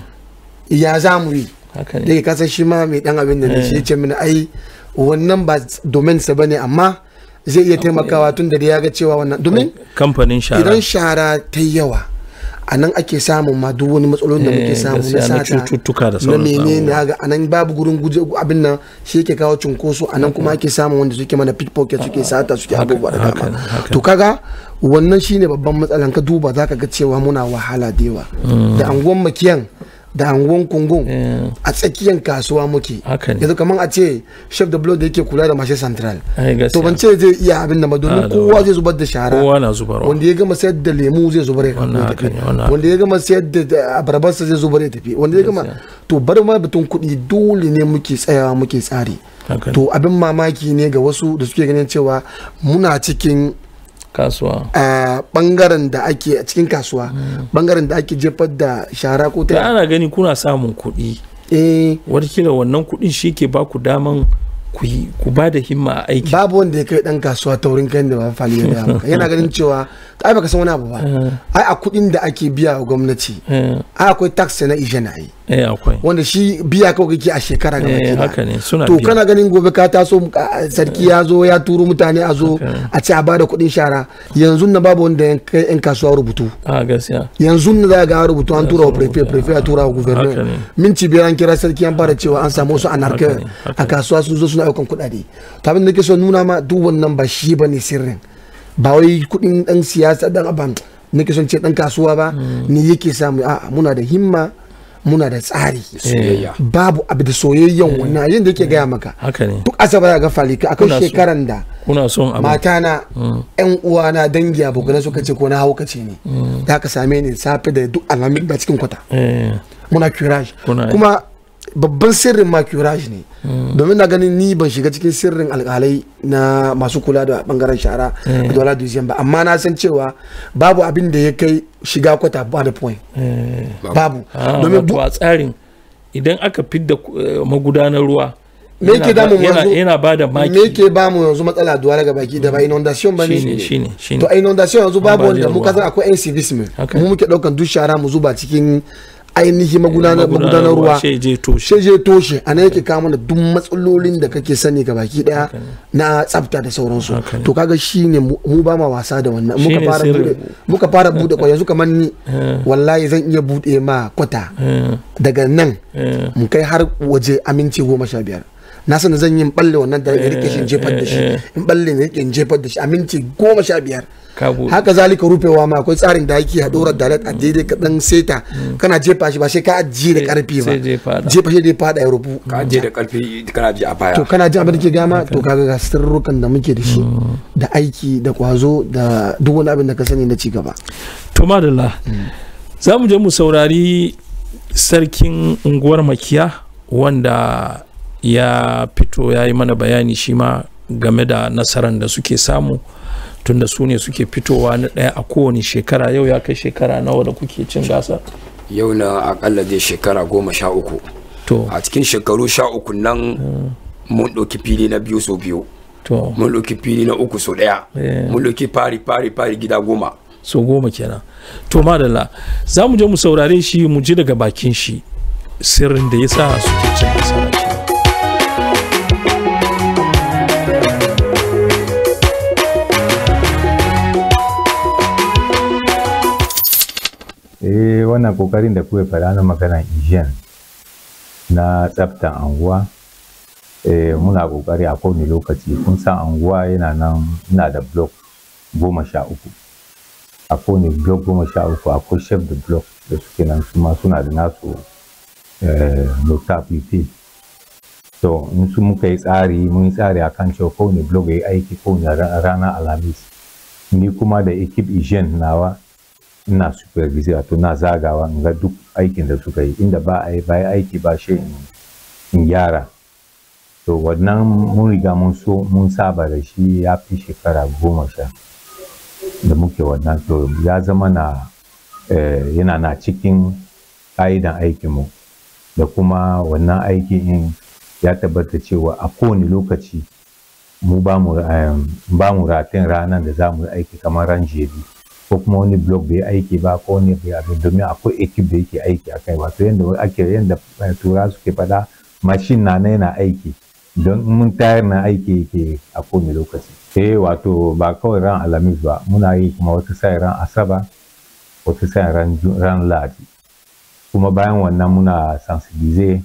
Speaker 3: ya za mu yi
Speaker 1: haka
Speaker 3: da
Speaker 1: ne
Speaker 3: ke kasan shi ma mai dan abin da ne shi ya ce mini ai wannan ba domin sa bane amma zai iya taimakawa tun da ya ga cewa wannan domin
Speaker 1: kamfanin shara
Speaker 3: idan shara ta yi yawa a nan ake samun ma duk wani matsalolin da muke
Speaker 1: Eh,
Speaker 3: samu na
Speaker 1: gaskiya na
Speaker 3: sata
Speaker 1: cututtuka da
Speaker 3: na
Speaker 1: sauran
Speaker 3: menene ga a nan babu gurin guje abin nan shi yake kawo cunkoso a nan kuma ake samun wanda suke mana pickpocket suke sata suke abubuwa da
Speaker 1: haka
Speaker 3: dama
Speaker 1: ne, haka
Speaker 3: to kaga wannan shine babban matsalan ka duba zaka ga cewa muna wahala da yawa da anguwan makiyan da anguwan kungun
Speaker 1: Eh,
Speaker 3: a tsakiyar kasuwa muke
Speaker 1: haka ne
Speaker 3: yanzu kamar a ce chef de bloc da yake kula da mashe central
Speaker 1: ai
Speaker 3: to ban
Speaker 1: gaskiya
Speaker 3: ce zai iya abin da ba domin
Speaker 1: Ah, da
Speaker 3: kowa
Speaker 1: wani.
Speaker 3: zai zubar da shara
Speaker 1: kowa na zubarwa
Speaker 3: wanda ya gama sayar da lemu zai zubar ya
Speaker 1: Wannan
Speaker 3: ya
Speaker 1: haka
Speaker 3: tafi
Speaker 1: ne, wannan
Speaker 3: wanda ya gama sayar da- da abarbarsa zai zubar ya tafi wanda ya gama to bar ma batun kuɗi dole ne muke tsayawa muke tsari
Speaker 1: haka ne
Speaker 3: to abin mamaki ne ga wasu da suke ganin cewa muna cikin
Speaker 1: kasuwa
Speaker 3: a bangaren da ake a cikin kasuwa bangaren da ake jefar da shara ko
Speaker 1: da
Speaker 3: ta
Speaker 1: ana gani kuna samun kuɗi
Speaker 3: eh
Speaker 1: watakila wannan kuɗin shi ke ba ku daman ku yi ku ba da himma a aiki
Speaker 3: babu wanda ya kai dan kasuwa taurin kai da ba fali ya gaya maka yana ganin cewa ai baka san wani abu ba ai a kuɗin da ake biya wa gwamnati
Speaker 1: eh
Speaker 3: ai akwai tax na ijana ai
Speaker 1: eh akwai
Speaker 3: wanda shi biya kawai kake a shekara ga
Speaker 1: eh haka ne suna
Speaker 3: to
Speaker 1: biya
Speaker 3: kana ganin gobe ka taso a- sarki ya zo ya turo mutane a zo a ce a bada kuɗin shara yanzu na babu wanda ya kai yan kasuwa rubutu
Speaker 1: a gaskiya
Speaker 3: yanzu na za ga rubutu an tura wa prefe prefe ya tura wa
Speaker 1: Haka
Speaker 3: guvernor
Speaker 1: ne.
Speaker 3: minti biyar an kira sarki an fara cewa an samu wasu anarka
Speaker 1: Haka ne, haka
Speaker 3: a kasuwa sun zo suna aukan kuɗaɗe to abin da nake so nuna ma duk wannan ba shi ba ne sirrin ba wai kuɗin ɗan siyasa ɗan aban nake son ce ɗan kasuwa ba ne yake samu a'a muna da himma muna da tsari
Speaker 12: soyayya
Speaker 3: babu abu da soyayyen wannan yayin da yake gaya maka
Speaker 1: haka ne
Speaker 3: duk asabar ga falika akwai
Speaker 1: Kuna so.
Speaker 3: shekaran da
Speaker 1: kuna son abin
Speaker 3: matana
Speaker 1: Mm.
Speaker 3: yan uwana dangi abokanai suka ce ko na haukace ne
Speaker 1: Mm.
Speaker 3: da ka same ni safe da duk alamin da cikin kwata
Speaker 1: Eh,
Speaker 3: muna curage
Speaker 1: Kuna yi.
Speaker 3: kuma babban sirrin ma curage ne domin na ganin ni ban shiga cikin sirrin alkalai na masu kula da bangaren shara
Speaker 1: Eh.
Speaker 3: da dola dusiyan ba amma na san cewa babu abin da ya kai shiga kwata ba da point
Speaker 1: eh.
Speaker 3: babu
Speaker 1: Ah,
Speaker 3: domin
Speaker 1: wato a tsarin idan aka fidda eh, magudanar ruwa
Speaker 3: me yake
Speaker 1: yana ba-
Speaker 3: damu mu
Speaker 1: yana-
Speaker 3: yanzu
Speaker 1: yana ba da maki
Speaker 3: me yake ba mu yanzu matsala duwa daga baki da ba inundation ba ne
Speaker 1: Shine, shine, shine.
Speaker 3: to a inundation yanzu babu wanda
Speaker 1: Ambaliyar
Speaker 3: muka
Speaker 1: ruwa.
Speaker 3: san akwai yan civism
Speaker 1: Haka.
Speaker 3: mu muke daukan duk shara mu zuba cikin ainihin magudanar
Speaker 1: magudanar
Speaker 3: magudanar
Speaker 1: ruwa,
Speaker 3: ruwa
Speaker 1: sai je toshe.
Speaker 3: sai je toshe a nan yake kawo mana duk matsalolin da kake sani ga baki daya na tsafta da sauransu to kaga shine mu mu ba ma wasa da wannan muka
Speaker 1: Shine
Speaker 3: fara
Speaker 1: sirrin.
Speaker 3: bude muka fara bude kwa yanzu kamar ni
Speaker 1: Eh.
Speaker 3: wallahi zan iya bude ma kwata
Speaker 1: Eh.
Speaker 3: daga nan
Speaker 1: Eh.
Speaker 3: mu kai har waje aminci goma sha biyar na sani zan yi in balle wannan da in rike shi in jefar da shi
Speaker 1: Eh, eh,
Speaker 3: in balle in rike in jefar da shi aminci goma sha biyar
Speaker 1: Ka buɗe.
Speaker 3: haka zalika rufewa ma akwai tsarin da ake a ɗora dalet a daidai ka dan seta kana jefa shi ba sai ka ajiye da karfi ba
Speaker 1: sai je fada.
Speaker 3: jefa shi da ya fada ya rufu
Speaker 12: ka je da karfi kana ji a baya
Speaker 3: to kana jin abin da ke gama to kaga ga sirrukan da muke da shi da aiki da kwazo da duk wani abin da ka sani na ci gaba
Speaker 1: to madalla za mu je mu saurari sarkin unguwar makiya wanda ya fito ya yi mana bayani shi ma game da nasarar da suke samu tunda su ne suke fitowa na ɗaya a kowane shekara yau ya kai shekara nawa da kuke cin gasa
Speaker 12: yau na akalla dai shekara goma sha uku
Speaker 1: to
Speaker 12: a cikin shekaru sha uku nan mun ɗauki fili na biyu sau biyu
Speaker 1: to
Speaker 12: mun ɗauki fili na uku sau ɗaya
Speaker 1: Eh.
Speaker 12: mun ɗauki fari fari fari gida goma
Speaker 1: so goma kenan to madalla za mu je mu saurare shi mu ji daga bakin shi sirrin da ya sa suke cin nasara
Speaker 13: eh wannan kokarin da kuka faɗa na maganar hygiene na tsaftan anguwa eh muna kokari a kowane lokaci kun san anguwa yana nan ina da block goma sha uku a kowane block goma sha uku akwai chef de block da suke nan su ma suna da nasu eh, nota pp to in su muka yi tsari mun yi tsari akan cewa kowane block ya yi aiki kowane ra- ranar alhamis ni kuma da ekip hygiene nawa ina supervise wato na zagawa in ga duk aikin da suka yi inda ba a yi ba yi aiki ba shi in- in gyara to wannan mun riga mun so mun saba da shi ya fi shekara goma sha da muke wannan to ya zama na eh, yana na cikin ƙa'idan aikinmu da kuma wannan aikin in ya tabbata cewa a kowane lokaci mu ba mu em, ba mu ratin ranar da za mu yi aiki kamar ran jebi ko kuma wani blog bai aiki ba ko wani bai abin domin akwai ekip da yake aiki a kai wato yadda ake yadda eh, tura suke fada mashin na na yana aiki don in mun tayar na aiki yake a kowane lokaci eh wato ba kawai ran alhamis ba muna yi kuma wata sai ran asaba wata sai ran Ju- ran ladi kuma bayan wannan muna sensibilize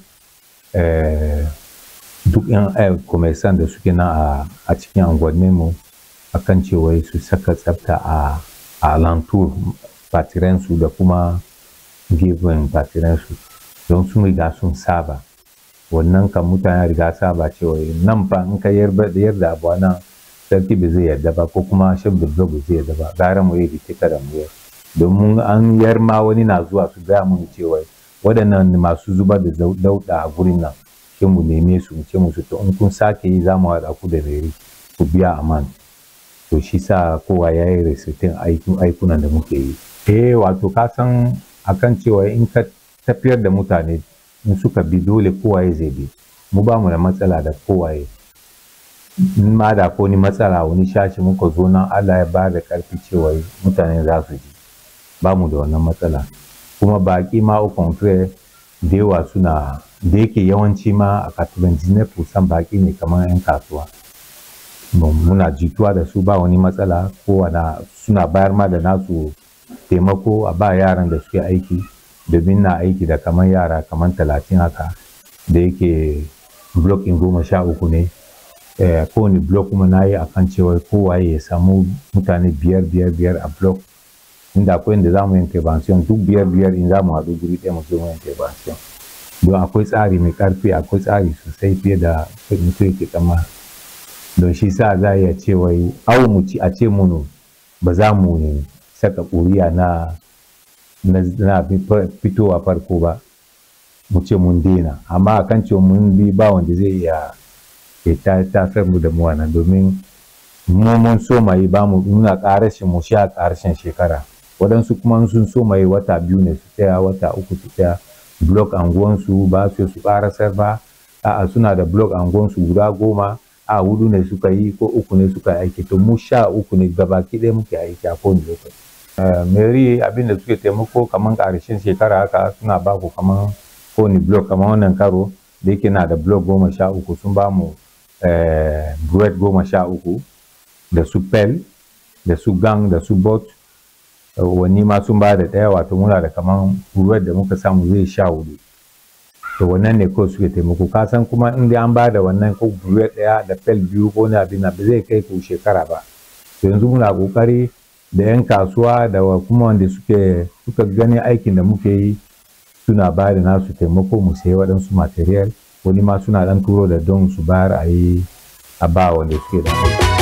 Speaker 13: eh, duk yan eh, commerçant da suke nan a- a cikin unguwanninmu akan cewa su saka tsafta a a alantur batirensu da kuma gefen batirensu don sun riga sun saba wannan kan mutane riga saba cewa nan fa in ka yarda yarda abu a nan sarki ba zai yarda ba ko kuma shaf da ba zai yarda ba gara mu yi rike kada mu yar domin an yar ma wani na zuwa su gaya mun cewa waɗannan masu zubar da zau- dauɗa a gurin nan sai mu neme su mu ce musu to in kun sake yi za mu haɗa ku da rere ku biya aman to shi sa kowa ya yi resitin aikunan da muke yi eh wato ka san akan cewa in ka tafiyar da mutane in suka bi dole kowaye zai bi mu ba mu da matsala da kowaye in ma da ko ni matsala wani shashi muka zo nan Allah ya ba da karfi cewa mutane za su ji ba mu da wannan matsala kuma baki ma au contraire da yawa suna da yake yawanci ma a katuban kusan baki ne kamar 'yan kasuwa Mu- muna jituwa da su ba wani matsala kowane suna bayar ma da nasu taimako a ba yaran da suke aiki domin na aiki da kamar yara kamar talatin haka da yake blok in goma sha uku ne eh, kowane blok kuma na yi akan cewa kowa ya samu mutane biyar biyar biyar a blok inda akwai inda za mu yin intervention duk biyar biyar in za mu haɗu guri ɗaya mu zo mu yin intervention don akwai tsari mai ƙarfi akwai tsari sosai fiye da mutum yake tsammani don shi sa za a iya ce wai au mu ci a ce munu ba za mu ne saka ƙuri'a na na na fitowa farko ba mu ce mun daina amma a kan cewa mun bi ba wanda zai iya ya ta tafiyar mu da mu wannan domin mu mun so mai ba mu nuna ƙarashin mu sha ƙarshen shekara waɗansu kuma sun so mai wata biyu ne su tsaya wata uku su tsaya blok anguwansu ba su su ƙarasar ba a'a suna da blok anguwansu guda goma a hudu ne suka yi ko uku ne suka aiki to mu sha uku ne gabaki ɗaya muke aiki a kowane lokaci mary abin da suke taimako kamar ƙarshen shekara haka suna ba ku kamar kowane blok kamar wannan karo da yake na da blok goma sha uku sun ba mu bread goma sha uku da su pel da su gang da su bot wani ma sun ba da ɗaya wato muna da kamar bread da muka samu zai sha hudu to wannan ne kawai suke taimako ka san kuma in dai an ba da wannan ko bread ɗaya da pel biyu ko na abin ba zai kai ku shekara ba to yanzu muna kokari da 'yan kasuwa da kuma wanda suke suka gani aikin da muke yi suna ba da nasu taimako mu sayi waɗansu material wani ma suna ɗan turo da don su bayar a yi a ba wanda suke da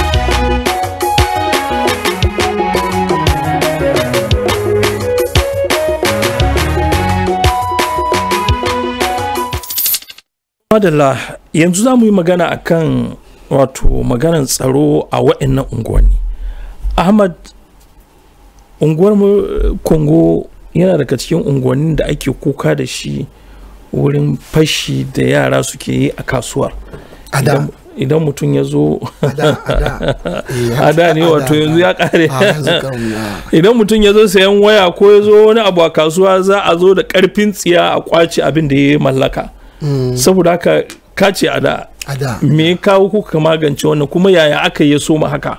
Speaker 1: madalla yanzu za mu yi magana akan wato maganan tsaro a waɗannan unguwanni ahmad unguwar kongo yana daga cikin unguwannin da ake kuka da shi wurin fashi da yara suke yi a kasuwar idan mutum ya zo a da ne wato yanzu ya kare idan mutum ya zo sayan waya ko ya zo wani abu a kasuwa za a zo da karfin tsiya a kwace abin da ya mallaka saboda haka kace a da me kawo kuka magance wannan kuma yaya aka yi soma haka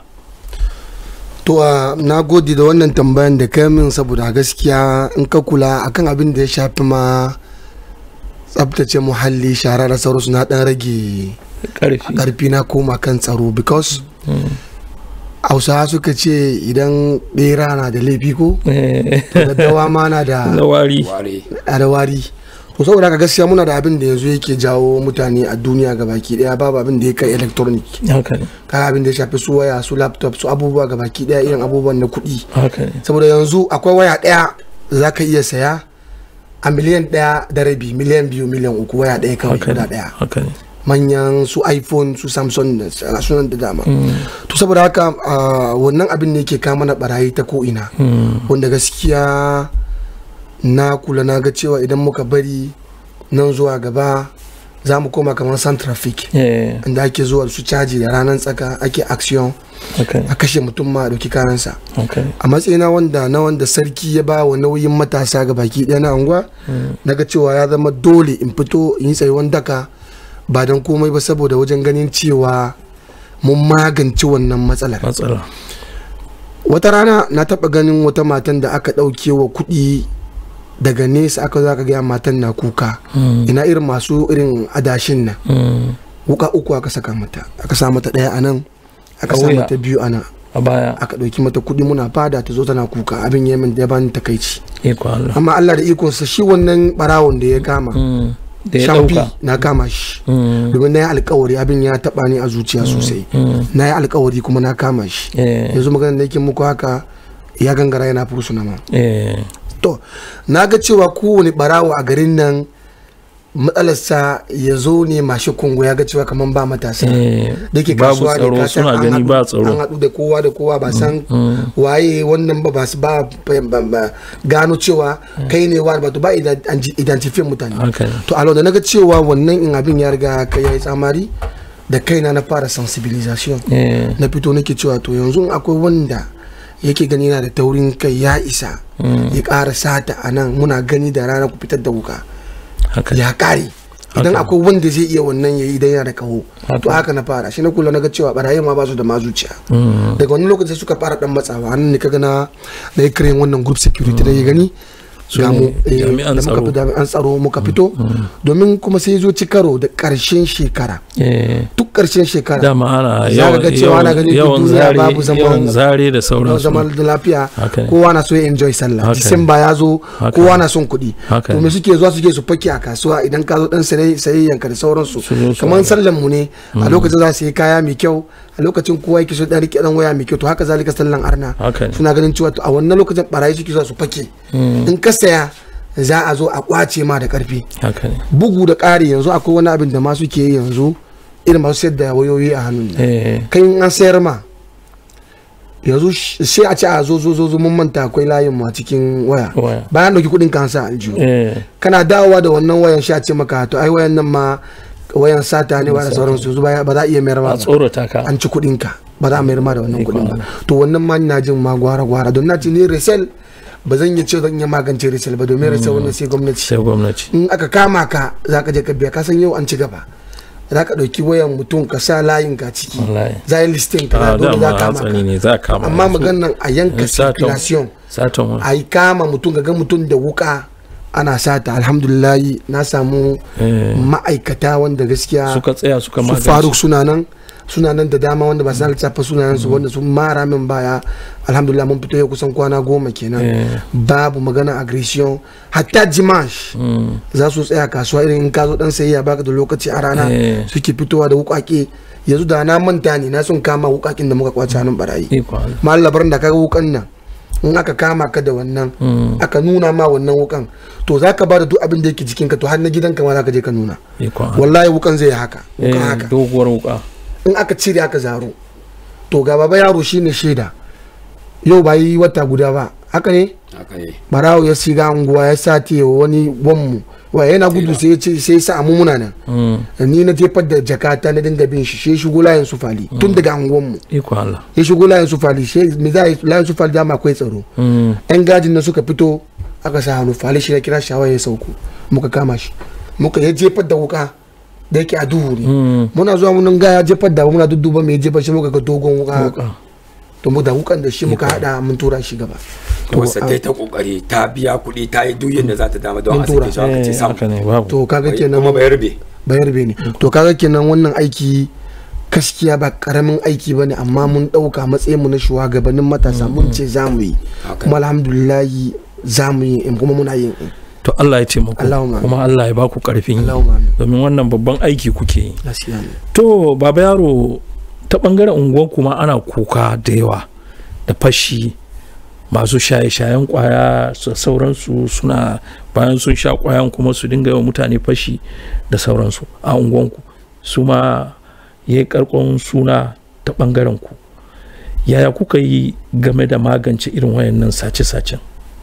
Speaker 3: to uh, na gode da wannan tambayan da kai min saboda gaskiya in ka kula akan abin da ya shafi ma tsabtace muhalli shara da sauransu na dan rage karfi na koma kan tsaro because hausawa suka ce idan bera na da laifi ko da dawa ma na da
Speaker 1: wari
Speaker 3: da wari to saboda haka gaskiya muna da abin da yanzu yake jawo mutane a duniya gabaki daya babu abin da ya kai electronic kaga abin da ya shafi su waya su laptop su abubuwa gabaki daya irin abubuwan na kuɗi saboda yanzu akwai waya daya za ka iya saya a miliyan daya da rabi miliyan biyu miliyan uku waya daya kawai guda daya manyan su iphone su samsung da sunan da dama to saboda haka wannan abin ne yake kama na barayi ta ko ina wanda gaskiya na kula na ga cewa idan muka bari nan zuwa gaba za mu koma kamar san traffic inda ake zuwa su caji da ranar tsaka ake action a kashe mutum ma a ɗauki karansa a matsayina wanda na wanda sarki ya ba wa nauyin matasa ga baki ɗaya na anguwa na ga cewa ya zama dole in fito in yi tsayuwan daka ba don komai ba saboda wajen ganin cewa mun magance wannan matsalar wata rana na taɓa ganin wata matan da aka ɗauke wa kuɗi daga nesa aka za ka gaya matan na kuka ina irin masu irin adashin nan wuka uku aka saka mata aka sa mata ɗaya a nan aka sa mata biyu a nan
Speaker 1: a baya
Speaker 3: aka ɗauki mata kuɗi muna fada ta zo tana kuka abin yemin da ya bani takaici amma Allah da ikonsa shi wannan barawon da ya kama
Speaker 1: da ya
Speaker 3: shamfi
Speaker 1: dauka
Speaker 3: na kama shi domin na yi alkawari abin ya taba ni a zuciya sosai na yi alkawari kuma na kama shi yanzu magana da yake muku haka ya gangara yana fursuna ma to na ga cewa kowane barawo a garin nan matsalarsa ya zo ne mashi kungo ya ga cewa kamar ba matasa da ke
Speaker 1: babu
Speaker 3: kasuwa
Speaker 1: tsaro
Speaker 3: ne ka san
Speaker 1: suna
Speaker 3: an
Speaker 1: gani
Speaker 3: haɗu-
Speaker 1: ba tsaro.
Speaker 3: an haɗu da kowa da kowa ba san waye wannan ba ba su ba ba- ba- gano cewa kai ne wa ba to ba idan- an ji- identify mutane
Speaker 1: haka ne
Speaker 3: to a da naga cewa wannan in abin ya riga kai yayi tsamari da kaina na fara sensibilisation
Speaker 1: Eh.
Speaker 3: na fito nake cewa to yanzu in akwai wanda yake gani yana da taurin kai ya isa ya ƙara sata a nan muna gani da rana ku fitar da wuka ya ƙare idan akwai wanda zai iya wannan yayi idan yana da kaho to haka na fara shi na kula na ga cewa barayi ma ba su da mazuciya daga wani lokaci suka fara dan matsawa an ne kaga na na yi kiran wannan group security da ya gani
Speaker 1: Su
Speaker 3: ga
Speaker 1: ne
Speaker 3: mu, eh,
Speaker 1: jami'an
Speaker 3: da muka
Speaker 1: tsaro.
Speaker 3: fi jami'an tsaro muka fito domin kuma sai zo ci karo da karshen shekara
Speaker 1: Eh,
Speaker 3: duk karshen shekara
Speaker 1: dama ana
Speaker 3: za ka ga cewa ana ganin duk
Speaker 1: yawan
Speaker 3: duniya
Speaker 1: zare
Speaker 3: babu zaman
Speaker 1: yawan zare da sauransu
Speaker 3: zaman da lafiya
Speaker 1: Haka ne.
Speaker 3: kowa na so ya enjoy sallah
Speaker 1: Haka ne.
Speaker 3: disamba ya zo
Speaker 1: Haka
Speaker 3: kowa
Speaker 1: ne.
Speaker 3: na son kuɗi
Speaker 1: Haka
Speaker 3: to
Speaker 1: ne.
Speaker 3: me suke zuwa suke su fake a kasuwa idan ka zo dan saye sayayyan ka da sauransu
Speaker 1: Su zo su
Speaker 3: kamar
Speaker 1: haɗa.
Speaker 3: sallan mu ne a
Speaker 1: Mm.
Speaker 3: lokacin za su yi kaya mai kyau a lokacin kowa yake so dan rike dan waya mai kyau to haka zalika sallan arna
Speaker 1: Haka ne.
Speaker 3: suna ganin cewa to a wannan lokacin barayi suke zuwa su fake
Speaker 1: Mm.
Speaker 3: in ka saya za a zo a kwace ma da karfi
Speaker 1: haka ne
Speaker 3: bugu da ƙari yanzu akwai wani abin da ma suke yi yanzu irin masu sayar da wayoyi a hannun nan
Speaker 1: Eh,
Speaker 3: kai in an sayar ma yanzu sh- sai a ce a zo zo zo zo mun manta akwai layin mu a cikin waya
Speaker 1: Waya.
Speaker 3: bayan dauki kudin kansa aljihu
Speaker 1: eh,
Speaker 3: kana dawowa da wannan wayan sha ce maka to ai wayan nan ma wayan sata ne ba da sauransu yanzu ba ba za a iya mayar ma
Speaker 1: a
Speaker 3: ba
Speaker 1: tsorata ka
Speaker 3: an ci kudin ka ba za a mayar ma da wannan kudin ba to wannan ma ina jin ma gwara gwara don na ce ni resell ba zan iya ce zan iya magance resell ba domin resell wannan sai gwamnati
Speaker 1: sai gwamnati
Speaker 3: in aka kama ka za ka je ka biya ka san yau an ci gaba za ka ɗauki wayan mutum ka sa layin ka ciki
Speaker 1: wallahi
Speaker 3: za a yi listin ka
Speaker 1: a
Speaker 3: dole za
Speaker 1: dama
Speaker 3: ka kama
Speaker 1: hatsari
Speaker 3: ka
Speaker 1: ne za a kama
Speaker 3: amma
Speaker 1: yanzu.
Speaker 3: maganan a yanka
Speaker 1: In satan-
Speaker 3: circulation
Speaker 1: satan wani
Speaker 3: a yi kama mutum ga mutum da wuka ana sata alhamdulillahi na samu
Speaker 1: Eh.
Speaker 3: ma'aikata wanda gaskiya
Speaker 1: suka tsaya suka
Speaker 3: su
Speaker 1: magance
Speaker 3: faruk suna nan suna nan da dama wanda ba su lissafa sunayen su wanda sun mara min baya alhamdulillah mun fito yau kusan kwana goma kenan
Speaker 1: Eh.
Speaker 3: babu magana aggression hatta jimash
Speaker 1: Mm.
Speaker 3: za su tsaya kasuwa irin in ka zo dan sayayya baka da lokaci a rana
Speaker 1: Eh.
Speaker 3: suke fitowa da wukake yanzu da na manta ne na sun kama wukakin da muka kwace hannun barayi
Speaker 1: Iko Allah.
Speaker 3: malabar da kaga wukan nan in aka kama ka da wannan
Speaker 1: Mm.
Speaker 3: aka nuna ma wannan wukan to za ka ba da duk abin da yake jikinka to har na gidanka ma za ka je ka nuna
Speaker 1: Iko Allah.
Speaker 3: wallahi wukan zai yi haka wukan
Speaker 1: Eh,
Speaker 3: haka
Speaker 1: doguwar wuka
Speaker 3: in aka cire aka zaro to ga baba yaro shine shaida yau ba yi wata guda ba haka ne
Speaker 12: haka ne
Speaker 3: barawo ya shiga unguwa ya sati wa wani wanmu wa yana gudu sai ya ce sai ya sa mu muna nan
Speaker 1: Mm.
Speaker 3: ni na jefar da jakata na dinga bin shi sai shigo layin su fali tun daga anguwan mu
Speaker 1: iko Allah
Speaker 3: ya shigo layin su fali sai me za a yi layin su fali dama akwai tsaro
Speaker 1: Mm.
Speaker 3: yan gajin na suka fito aka sa hannu fali shi ya kira shawa ya sauko muka kama shi muka ya jefar da wuka da yake a duhu ne
Speaker 1: Mm.
Speaker 3: muna zuwa mun ga ya jefar da muna dudduba mai jefar shi muka ga dogon wuka to mu da wukan da shi muka hada mun tura shi gaba
Speaker 12: to wasa ta yi ta kokari ta biya kuɗi ta yi duk yadda za ta dama don
Speaker 3: Mun
Speaker 12: a
Speaker 3: tura.
Speaker 12: sake shi aka ce sam
Speaker 3: to kaga kenan
Speaker 12: kuma bayar be
Speaker 3: bayar be ne to kaga kenan wannan aiki gaskiya ba karamin aiki ba ne amma mun ɗauka matsayin mu na shugabannin matasa mun ce za mu yi kuma alhamdulillahi za mu yi in kuma muna yin in.
Speaker 1: to Allah ya taimako
Speaker 3: Allahumma amin.
Speaker 1: kuma Allah ya baku karfin yi
Speaker 3: Allahumma amin.
Speaker 1: domin wannan babban aiki kuke yi
Speaker 3: gaskiya ne
Speaker 1: to baba yaro ta bangaren unguwar kuma ana kuka da yawa da fashi masu shaye-shayen kwaya da sauransu suna bayan sun sha kwayan kuma su dinga yawan mutane fashi da sauransu a unguwanku su ma ya yi karkon suna ta bangaren ku yaya kuka yi game da magance irin wayannan sace-sacen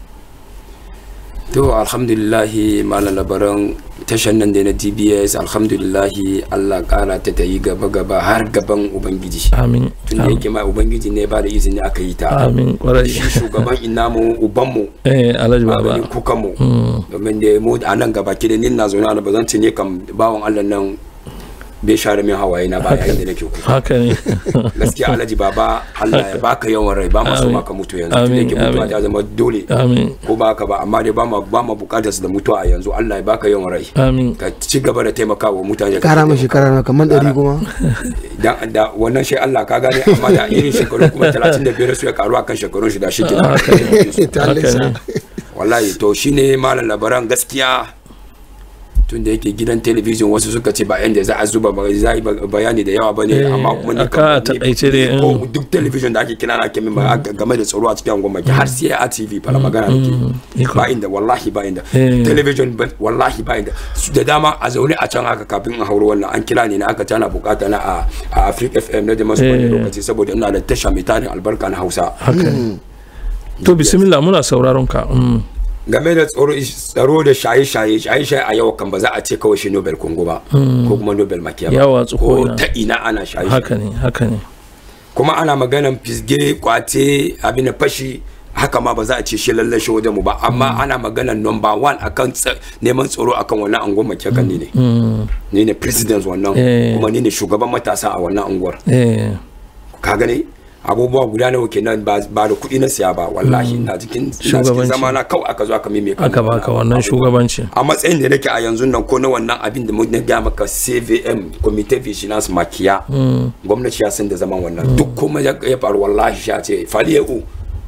Speaker 12: to alhamdulillahi malam labaran tashan nan da na dbs alhamdulillahi allah kara ta ta yi gaba gaba har gaban ubangiji
Speaker 1: amin
Speaker 12: tun da yake ma ubangiji ne ba da izini aka yi ta
Speaker 1: Amin, kwarai.
Speaker 12: shi shugaban inamu ubanmu
Speaker 1: eh alhaji baba
Speaker 12: maganin kukanmu
Speaker 1: Mm.
Speaker 12: domin da mu a nan gaba ki da nin na zaune na ba zan ce ne kam bawan allah nan bai share min hawaye na ba yayin da nake kuka
Speaker 1: haka ne
Speaker 12: gaskiya alhaji baba Allah ya baka yawan rai ba ma so
Speaker 1: Amin.
Speaker 12: maka mutu yanzu tun da
Speaker 1: Amin,
Speaker 12: yake mutuwa
Speaker 1: amin.
Speaker 12: ta zama dole
Speaker 1: Amin.
Speaker 12: ko ba ka ba amma dai ba ma ba ma bukatar su da mutuwa a yanzu Allah ya baka yawan rai
Speaker 1: amin
Speaker 12: ka ci gaba da taimakawa mutane
Speaker 3: kara mai shekara na kamar ɗari kuma
Speaker 12: dan da wannan shi Allah ka gane amma da irin shekaru kuma 35 su ya karu akan shekarun shi da shi kenan
Speaker 1: Haka ne.
Speaker 3: Ta
Speaker 1: Haka ne.
Speaker 12: wallahi to shine malam labaran gaskiya tun da yake gidan talabijin wasu suka ce ba yanda za a zuba ba za a yi bayani da yawa ba ne
Speaker 1: Eh,
Speaker 12: amma kuma ni
Speaker 1: aka
Speaker 12: kam- ni-
Speaker 1: taƙaice dai,
Speaker 12: ko
Speaker 1: mm.
Speaker 12: duk talabijin da ake kira na kemin ba game da tsaro a cikin gwamnati har sai a tv fara magana da ke ba inda wallahi ba inda
Speaker 1: Eh.
Speaker 12: talabijin ba- wallahi ba inda Su da dama a zaune a can haka kafin a hauro wannan an kira ne na aka tana bukata na a a Africa FM na da masu wani
Speaker 1: Eh.
Speaker 12: lokaci saboda ina da tasha mai tarin albarka na Hausa
Speaker 1: haka ne to bismillah muna sauraron ka mm.
Speaker 12: game da tsaro tsaro da shaye-shaye shaye-shaye a yau kan ba za a ce kawai shi Nobel Congo ba
Speaker 1: Mm.
Speaker 12: ko kuma Nobel Makiya
Speaker 1: Ya
Speaker 12: ba
Speaker 1: watsu
Speaker 12: ko
Speaker 1: ko'ina.
Speaker 12: ta ina ana shaye
Speaker 1: haka ne haka ne
Speaker 12: kuma ana maganan fisge kwate abin da fashi haka ma ba za a ce shi lalle shi wajen mu ba amma ana maganan number one akan tsa- neman tsaro akan wannan anguwar Makiya kan ni ne
Speaker 1: Mm.
Speaker 12: ni ne president wannan
Speaker 1: Eh.
Speaker 12: kuma ni ne shugaban matasa a wannan anguwar
Speaker 1: eh
Speaker 12: ka gane abubuwa guda nawa kenan ba ba da kuɗi na siya ba wallahi ina cikin ina cikin
Speaker 1: Shugabanci.
Speaker 12: zama na kawai aka zo aka mime
Speaker 1: aka baka wannan shugabanci
Speaker 12: a matsayin da nake a yanzu nan ko na wannan abin da na gaya maka CVM Committee Vigilance Makiya
Speaker 1: Mm.
Speaker 12: gwamnati ya san da zaman wannan duk kuma ya ya faru wallahi sha ce fali u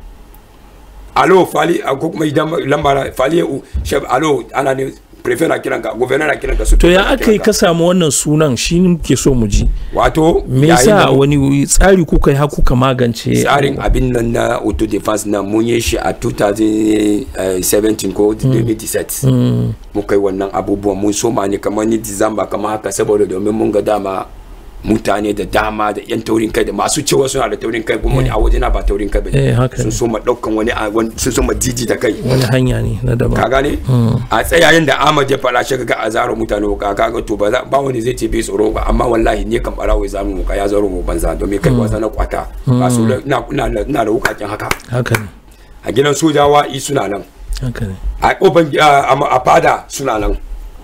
Speaker 12: alo fali a ko kuma idan lambara fali u shef alo ana ne prefect na kiranka governor na kiranka su
Speaker 1: to ya aka yi ka samu wannan sunan shi muke so mu ji
Speaker 12: wato
Speaker 1: me
Speaker 12: yayin da
Speaker 1: yasa
Speaker 12: mu-
Speaker 1: wani tsari kuka yi har kuka magance
Speaker 12: tsarin abin nan na auto defense na mun yi shi a 2017 ko 2017
Speaker 1: Mm.
Speaker 12: muka yi wannan abubuwan mun soma ne kamar ni disamba kamar haka saboda domin mun ga dama mutane da dama da yan taurin kai da masu cewa suna da taurin kai kuma ni a wajena ba taurin kai
Speaker 1: Eh,
Speaker 12: bane
Speaker 1: haka
Speaker 12: sun
Speaker 1: ne.
Speaker 12: soma daukan wani a- wani- sun soma jiji da kai
Speaker 1: wani hanya ne na daban
Speaker 12: ka gane
Speaker 1: Mm.
Speaker 12: a tsayayen da Ahmad ya fara shi ga a zaro mutane ka kaga to ba za- ba wani zai ce bai tsoro ba amma wallahi ne kan barawo ya zamu ka ya zaro mu banza domin kai
Speaker 1: Mm.
Speaker 12: wasa na kwata
Speaker 1: Mm.
Speaker 12: ba su da- ina ina da- ina da wukakin haka
Speaker 1: haka ne
Speaker 12: a gidan sojawa i suna nan
Speaker 1: haka ne
Speaker 12: a kofar a a fada suna nan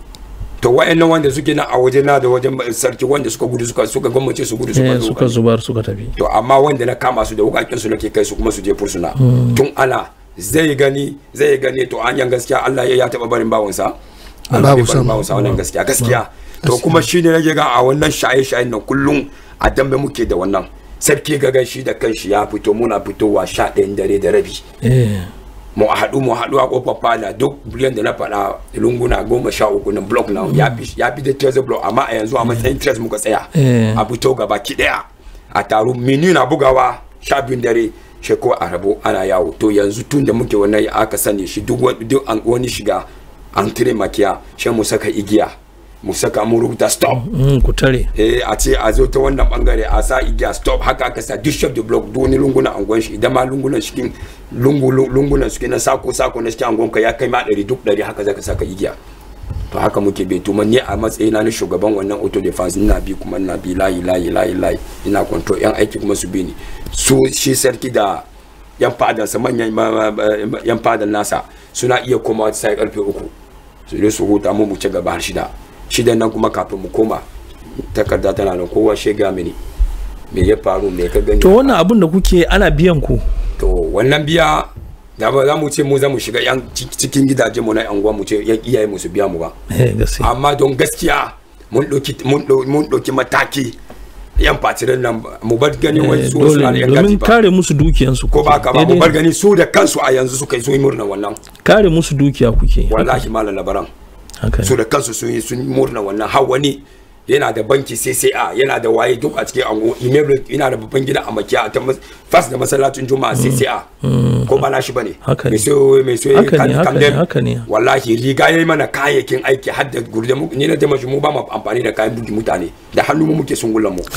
Speaker 12: to wa'annan wanda suke nan a waje na da wajen sarki wanda suka gudu suka suka gwamnati su gudu suka
Speaker 1: Eh,
Speaker 12: zo
Speaker 1: suka zubar suka tafi
Speaker 12: to amma wanda na kama su da wukakin su nake kai su kuma su je fursuna
Speaker 1: Mm.
Speaker 12: tun ana zai gani zai gani to hanyar gaskiya Allah ya ya taba barin bawansa Allah
Speaker 3: Babu
Speaker 12: bai barin
Speaker 3: sama.
Speaker 12: bawansa wannan gaskiya gaskiya to kuma shine nake ga a wannan shaye shayen nan kullum a dambe muke da wannan sarki ga shi da kanshi ya fito muna fitowa sha ɗayan dare da rabi
Speaker 1: eh
Speaker 12: mu haɗu mu haɗu a kofar fada duk biliyan da na faɗa lunguna goma sha uku na block na ya fi ya fi da treasure block amma a yanzu a matsayin treasure muka tsaya
Speaker 1: Eh.
Speaker 12: a fito gaba ki ɗaya a taro mini na bugawa sha biyun dare shi ko a rabo ana yawo to yanzu tun da muke wannan aka sani shi duk wani duk an- wani shiga an tire makiya shi mu saka igiya mu saka mu rubuta stop
Speaker 1: Mm, ku tare
Speaker 12: eh a ce a zo ta wannan bangare a sa igiya stop haka aka sa duk shop the block duk wani lunguna angon shi idan ma lungunan cikin lungu lu- lungunan suke na sako sako na cikin angon ka ya kai ma ɗari duk ɗari haka zaka saka igiya to haka muke bai tuma ni a matsayina na shugaban wannan auto defense ina bi kuma ina bi layi layi layi layi ina control yan aiki kuma su bi ni su shi sarki da yan fadansa manyan ma- ma- ma- yan fadan nasa suna iya komawa sai karfe uku su je su huta mu mu ci gaba har shida shidan nan kuma kafin mu koma takarda tana nan kowa shega mini me ya faru me ka gani
Speaker 1: to wannan abin da kuke ana biyan ku
Speaker 12: to wannan biya da ba za mu ce mu za mu shiga yan ci- cikin gidaje mu na yan uwa mu ce yan iyaye mu su biya mu ba
Speaker 1: eh gaskiya
Speaker 12: amma don gaskiya mun ɗauki mun ɗau- mun ɗauki mataki yan fatirin nan mu bar gani wani
Speaker 1: Eh,
Speaker 12: su
Speaker 1: dole
Speaker 12: suna da
Speaker 1: ne,
Speaker 12: yan
Speaker 1: domin
Speaker 12: gaji ba
Speaker 1: kare musu dukiyansu
Speaker 12: ko ba ka ba
Speaker 1: kuke.
Speaker 12: mu bar
Speaker 1: Daidai-
Speaker 12: gani su da kansu a yanzu suka yi sun yi murna wannan
Speaker 1: kare musu dukiya kuke
Speaker 12: wallahi malam labaran
Speaker 1: haka
Speaker 12: su da kansu sun yi sun yi murna wannan har wani yana da banki CCA yana da waye duk a cikin ango email yana da babban gida a makiya ta mas- fas da masallacin juma'a CCA
Speaker 1: Mm.
Speaker 12: ko ba na shi bane
Speaker 1: Haka ne.
Speaker 12: mai so mai so
Speaker 1: Haka ne, haka ne, haka ne.
Speaker 12: wallahi riga yayi mana kayayyakin aiki har da gurde mu ni na jama shi mu ba mu amfani da kayan bugi mutane da hannu mu muke sungullan mu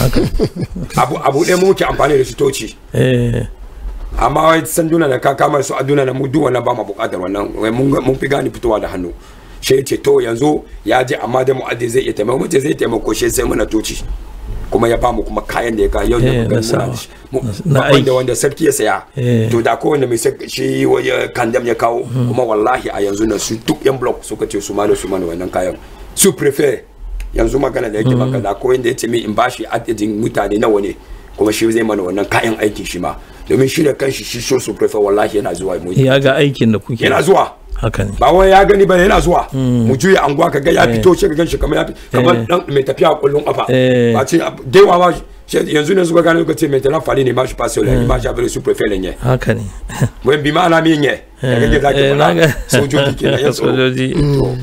Speaker 12: abu abu ɗaya mu muke amfani da shi toci
Speaker 1: eh
Speaker 12: amma wai sanduna da ka kama su aduna na mu duk wannan ba mu bukatar wannan wai mun ga- mun fi gane fitowa da hannu shi ya ce to yanzu ya je amma da mu'addi zai iya taimako mace zai taimako shi sai muna toci kuma ya bamu kuma kayan da ya kawo yau
Speaker 1: Eh,
Speaker 12: da
Speaker 1: na
Speaker 12: muka muna
Speaker 1: sawa.
Speaker 12: da shi Mu-
Speaker 1: na
Speaker 12: babban da
Speaker 1: aiki.
Speaker 12: wanda sarki ya saya
Speaker 1: Eh.
Speaker 12: to da kowanne mai sak- shi waje kandam ya kawo
Speaker 1: Mm.
Speaker 12: kuma wallahi a yanzu na su duk yan block suka ce su ma da su mana wannan kayan su prefer yanzu magana da yake
Speaker 1: Mm.
Speaker 12: maka da ko inda ya ce min in bashi adadin mutane nawa ne kuma shi zai mana wannan kayan aikin shi ma domin shi da kanshi shi so su prefer wallahi yana zuwa mu
Speaker 1: ya ga aikin da kuke
Speaker 12: yana zuwa
Speaker 1: haka ne
Speaker 12: ba wai ya gani bane yana zuwa
Speaker 1: Mm.
Speaker 12: mu juya anguwa ka ga ya
Speaker 1: Eh.
Speaker 12: fito shi ka ganshi kamar ya fi kamar
Speaker 1: Eh.
Speaker 12: dan mai tafiya a kullun kafa
Speaker 1: Eh.
Speaker 12: ba ce dewa ma shi- yanzu ne suka gane suka ce mai tana fali ne ma shi faso
Speaker 1: Eh.
Speaker 12: le ma shi abin su prefer ne
Speaker 1: haka ne
Speaker 12: wen bi ma ana min ye da kake zaki
Speaker 1: Eh, na ga-
Speaker 12: fada sojoji kenan yan tsoro
Speaker 1: sojoji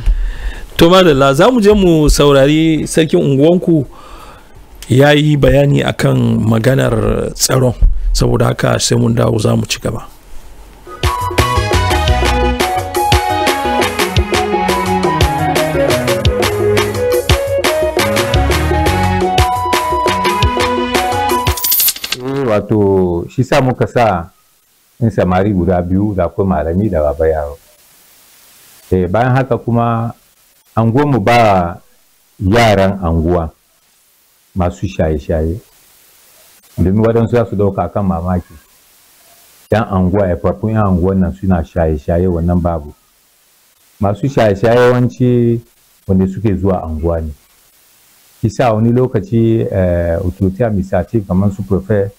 Speaker 1: to madalla za mu je mu saurari sarkin unguwanku ya yi bayani akan maganar tsaron saboda haka sai mun dawo za mu ci gaba
Speaker 13: wato shi sa muka sa in samari guda biyu da akwai malami da baba yaro eh, bayan haka kuma mu ba yaran anguwa masu shaye-shaye domin waɗansu za su ɗauka kan mamaki yan anguwa farfun yan anguwan nan suna shaye-shaye wannan babu masu shaye-shaye yawanci wanda suke zuwa anguwa ne kisa wani lokaci eh, authority administrative kamar su prefer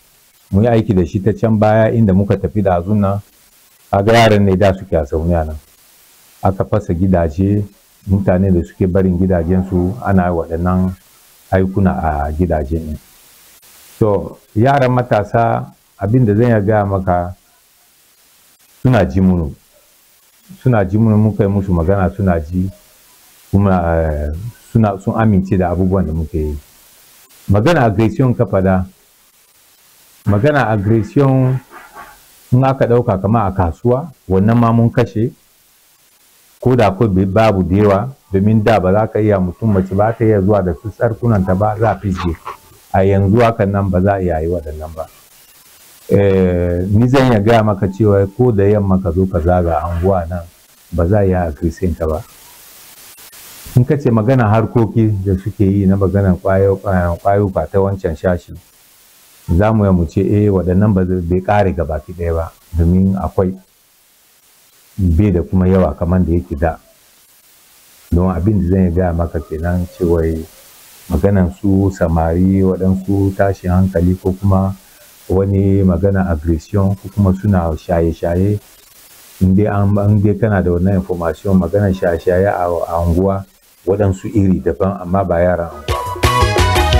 Speaker 13: mu yi aiki da shi ta can baya inda muka tafi da azun nan kaga yaran ne da suke a zaune a nan aka fasa gidaje mutane da suke barin gidajensu ana waɗannan aikuna a gidaje ne to yaran matasa abin da zan iya gaya maka suna ji munu suna ji munu muka yi musu magana suna ji kuma eh, suna sun amince da abubuwan da muke yi magana aggression ka fada magana aggression in aka ɗauka kama a kasuwa wannan ma mun kashe ko da akwai bai- babu da yawa domin da ba za ka iya mutum mace ba ta iya zuwa da su tsarkunanta ba za a fisge a yanzu hakan nan ba za a iya yi waɗannan ba Eh, ni zan iya gaya maka cewa ko da yamma ka zo ka zaga anguwa nan ba za a iya agresin ka ba in ka ce magana harkoki da suke yi na maganar kwayuka ta wancan shashi za mu mu ce eh waɗannan ba zai- bai ƙare gabaki ɗaya ba domin akwai bai da kuma yawa kamar da yake da don abin da zan iya gaya maka kenan cewa maganan su samari waɗansu tashin hankali ko kuma wani magana aggression ko kuma suna shaye-shaye in dai an an dai kana da wannan information maganar shaye-shaye a a unguwa waɗansu iri daban amma ba yaran unguwa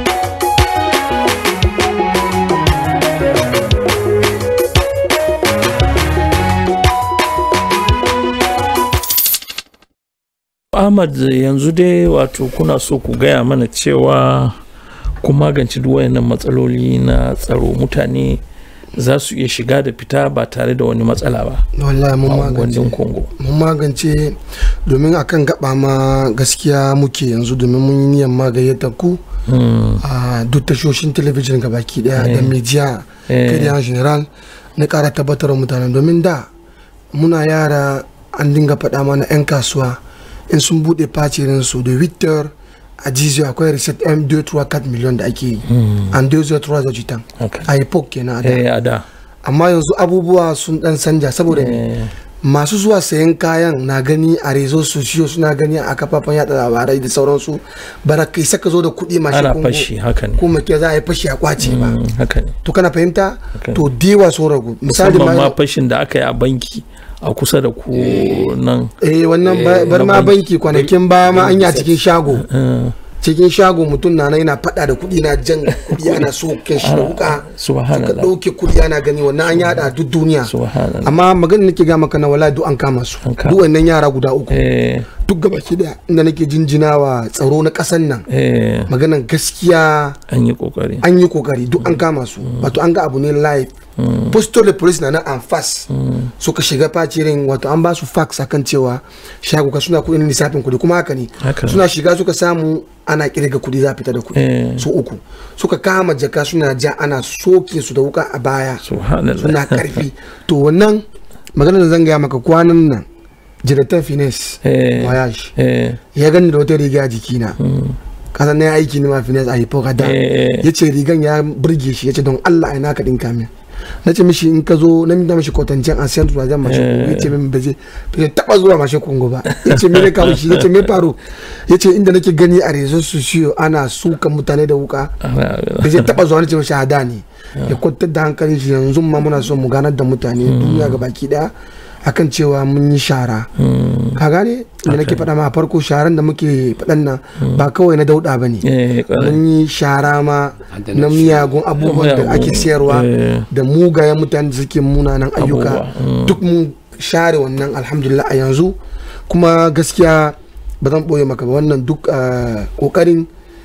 Speaker 1: Ahmad yanzu dai wato kuna so ku gaya mana cewa ku magance duk wayannan matsaloli na tsaro mutane za su iya shiga da fita ba tare da wani matsala ba
Speaker 3: wallahi mun
Speaker 1: a
Speaker 3: magance
Speaker 1: unguwannin Congo.
Speaker 3: mun magance domin akan gaba ma gaskiya muke yanzu domin mun yi niyan magayyata ku
Speaker 1: Hmm.
Speaker 3: a duk tashoshin talabijin gabaki daya da
Speaker 1: Eh.
Speaker 3: media
Speaker 1: Eh.
Speaker 3: kai da general na kara tabbatar wa mutane domin da muna yara an dinga faɗa mana 'yan kasuwa in sun buɗe facirin su da victor a jizo akwai reset m 2 miliyon da ake yi
Speaker 1: Hmm.
Speaker 3: an 2 da jitan
Speaker 1: Okay.
Speaker 3: a epoch kenan a da.
Speaker 1: Eh, a da.
Speaker 3: amma yanzu abubuwa sun dan sanja saboda me masu zuwa sayan kayan na gani a rezo sosiyo suna gani a kafafen yada labarai da sauransu bara kai saka zo da kuɗi mashi
Speaker 1: Ana
Speaker 3: kungo,
Speaker 1: fashi, haka ne.
Speaker 3: ko make za a yi fashi a kwace ba
Speaker 1: Hmm, haka ne
Speaker 3: to kana fahimta
Speaker 1: Haka ne.
Speaker 3: to dewa sun ragu misali
Speaker 1: musamman ma
Speaker 3: ma
Speaker 1: fashin da aka yi a banki a kusa da ku nan
Speaker 3: eh wannan ba-
Speaker 1: eh,
Speaker 3: bar
Speaker 1: na
Speaker 3: ma banki kwanakin baya ma an yi a cikin shago
Speaker 1: Eh,
Speaker 3: cikin shago mutum na nan yana fada da kuɗi na jan kuɗi ana so shi da wuka suka
Speaker 1: subhanallah
Speaker 3: ɗauke kuɗi ana gani wannan an yada a duk duniya
Speaker 1: subhanallah
Speaker 3: amma maganin nake ga maka na wala duk an kama su duk wannan yara guda uku
Speaker 1: eh
Speaker 3: duk gaba ki daya inda nake jinjina wa tsaro na kasan nan
Speaker 1: eh
Speaker 3: maganan gaskiya
Speaker 1: an yi kokari
Speaker 3: an yi kokari duk an kama su wato an ga abu ne live postal da police na nan an fas suka shiga facirin wato an ba su fax akan cewa shago ka suna kudin lissafin kudi kuma haka ne
Speaker 1: Haka.
Speaker 3: suna shiga suka samu ana kirga kudi za a fita da kudi
Speaker 1: Eh.
Speaker 3: su uku suka kama jaka suna ja ana soke su da wuka a baya
Speaker 1: subhanallah
Speaker 3: suna karfi to wannan maganar da zan gaya maka kwanan nan jiratan fines
Speaker 1: Eh.
Speaker 3: voyage
Speaker 1: eh
Speaker 3: ya gani da wata riga a jikina kasan na yi aiki ne ma fines a hipoka da
Speaker 1: Eh.
Speaker 3: ya ce rigan ya burge shi ya ce don allah ina ka dinka min na ce mishi in ka zo na minta mishi kwatancen a siyan tuwa zan mashin kongo ya ce min ba zai ba zai taba zuwa mashin kongo ba ya ce me ne kawo shi ya ce me faru ya ce inda nake gani a rezo su shiyo ana sukan mutane da wuka ba zai taba zuwa na ce mishi hada ne ya kwantar da hankalin shi yanzu ma muna son mu ganar da mutane duniya ga baki daya akan cewa mun yi shara ka gane da nake faɗa ma a farko sharan da muke faɗan nan ba kawai na dauɗa ba ne
Speaker 1: eh kwarai.
Speaker 3: mun yi shara ma na miyagun abubuwan da ake siyarwa
Speaker 1: Eh.
Speaker 3: da mugayen mutane da suke munanan ayyuka
Speaker 1: Abubuwa, mm.
Speaker 3: duk mun share wannan alhamdulillah a yanzu kuma gaskiya ba zan ɓoye maka ba wannan duk ah, ƙoƙarin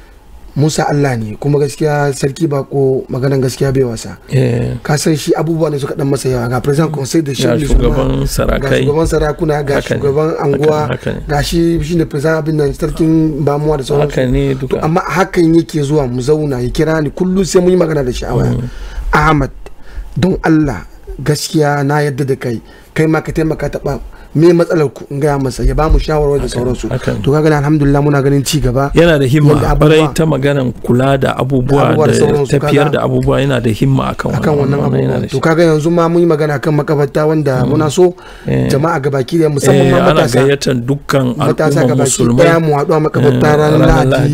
Speaker 3: musa allah ne kuma gaskiya sarki bako maganan gaskiya bai wasa
Speaker 1: eh
Speaker 3: ka san shi abubuwa ne suka dan masa yawa ga president conseil de
Speaker 1: Ga
Speaker 3: chef
Speaker 1: shugaban
Speaker 3: ga
Speaker 1: sarakai.
Speaker 3: shugaban sarakuna ga
Speaker 1: Haka ne.
Speaker 3: shugaban anguwa
Speaker 1: Haka ne, haka ne.
Speaker 3: ga shi shi ne president abin nan sarkin bamuwa da sauransu
Speaker 1: haka ne duka
Speaker 3: amma hakan yake zuwa mu zauna ya kira ni kullum sai mun yi magana da shi a waya ahmad don allah gaskiya na yadda da kai kai ma ka taimaka taɓa me matsalar ku in gaya masa ya ba mu shawarwar da sauransu
Speaker 1: haka ne.
Speaker 3: to kaga alhamdulillah muna ganin ci gaba
Speaker 1: yana da
Speaker 3: Yadda
Speaker 1: himma
Speaker 3: abubuwa-
Speaker 1: barai ta maganan kula da abubuwa
Speaker 3: Abubuwa da
Speaker 1: da
Speaker 3: sauransu,
Speaker 1: tafiyar
Speaker 3: kaga-
Speaker 1: da abubuwa yana da himma akan
Speaker 3: akan wannan
Speaker 1: yana
Speaker 3: abubuwa
Speaker 1: da
Speaker 3: to
Speaker 1: shi.
Speaker 3: kaga yanzu ma mun yi magana kan makabarta wanda muna so
Speaker 1: Eh.
Speaker 3: jama'a gabaki da musamman
Speaker 1: Eh,
Speaker 3: ma
Speaker 1: ana
Speaker 3: matasa
Speaker 1: gayyatar dukkan
Speaker 3: matasa
Speaker 1: al'ummar
Speaker 3: gabaki
Speaker 1: musulmai
Speaker 3: daya mu haɗu a makabarta
Speaker 1: Eh,
Speaker 3: ranar
Speaker 1: ranar
Speaker 3: lahadi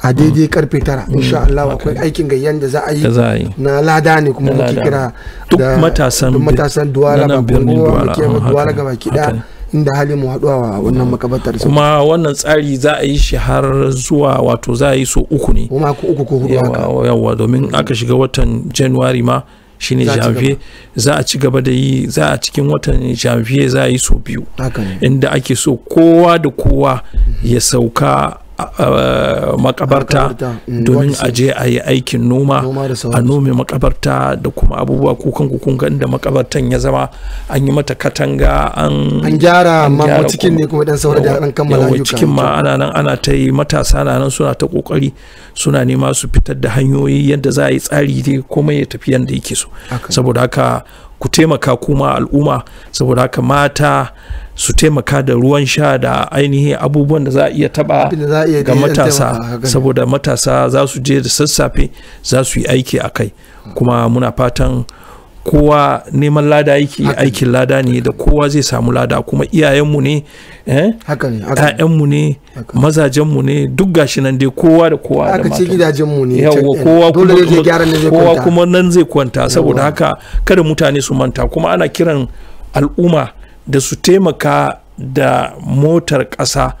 Speaker 3: a daidai karfe tara insha Allah akwai aikin gayyan da za a yi
Speaker 1: Da za a yi.
Speaker 3: na lada ne kuma
Speaker 1: Na
Speaker 3: muke
Speaker 1: lada.
Speaker 3: kira
Speaker 1: Duk
Speaker 3: da-
Speaker 1: matasan
Speaker 3: duk
Speaker 1: bi-
Speaker 3: matasan duwala
Speaker 1: na
Speaker 3: ba
Speaker 1: nan birnin
Speaker 3: bongo
Speaker 1: Duwala,
Speaker 3: muke
Speaker 1: ah,
Speaker 3: mu
Speaker 1: haka
Speaker 3: duwala
Speaker 1: ne,
Speaker 3: gaba ki
Speaker 1: haka ne.
Speaker 3: da inda hali mu haɗuwa wa wannan makabartar
Speaker 1: kuma wannan tsari za a yi shi har zuwa wato za a yi so uku ne
Speaker 3: kuma ko uku ko hudu haka
Speaker 1: yawa yawa domin aka shiga watan january ma shine
Speaker 3: Za a ci
Speaker 1: janvier za a ci gaba da yi za a cikin watan janvier za a yi so biyu
Speaker 3: haka ne
Speaker 1: inda ake so kowa da kowa ya sauka a- a makabarta
Speaker 3: Makabarta, mm,
Speaker 1: domin
Speaker 3: wani
Speaker 1: a je a yi aikin noma
Speaker 3: Noma da
Speaker 1: a
Speaker 3: sauransu.
Speaker 1: nome makabarta da kuma abubuwa kukan kun ga inda makabartan ya zama an yi mata katanga an
Speaker 3: an gyara
Speaker 1: an
Speaker 3: amma
Speaker 1: gyara
Speaker 3: cikin ne kuma dan saura da dan kammala
Speaker 1: yawa
Speaker 3: ayyuka
Speaker 1: cikin ma ana nan ana ta yi matasa na nan suna ta kokari suna nema su fitar da hanyoyi yadda za a yi tsari dai komai ya tafi yadda yake so saboda haka ku taimaka kuma al'umma saboda haka mata su taimaka da ruwan sha da ainihin abubuwan da za a iya taba
Speaker 3: Abin da za a iya
Speaker 1: ga
Speaker 3: dai
Speaker 1: matasa
Speaker 3: taimaka, haka ne.
Speaker 1: saboda matasa za su je da sassafe za su yi aiki a kai kuma muna fatan kowa neman lada yake aikin lada ne da kowa zai samu lada kuma iyayenmu ne eh?
Speaker 3: haka ne haka ne.
Speaker 1: ‘ya'yanmu ne mazajenmu ne duk gashi nan dai kowa da kowa da
Speaker 3: aka ce
Speaker 1: matan.
Speaker 3: gidajenmu ne
Speaker 1: yawwa
Speaker 3: can-
Speaker 1: kowa
Speaker 3: dole
Speaker 1: kuma
Speaker 3: ne zai gyara ne zai
Speaker 1: kowa
Speaker 3: kwanta.
Speaker 1: kuma nan zai kwanta saboda haka kada mutane su manta kuma ana kiran al'umma da su taimaka da motar ƙasa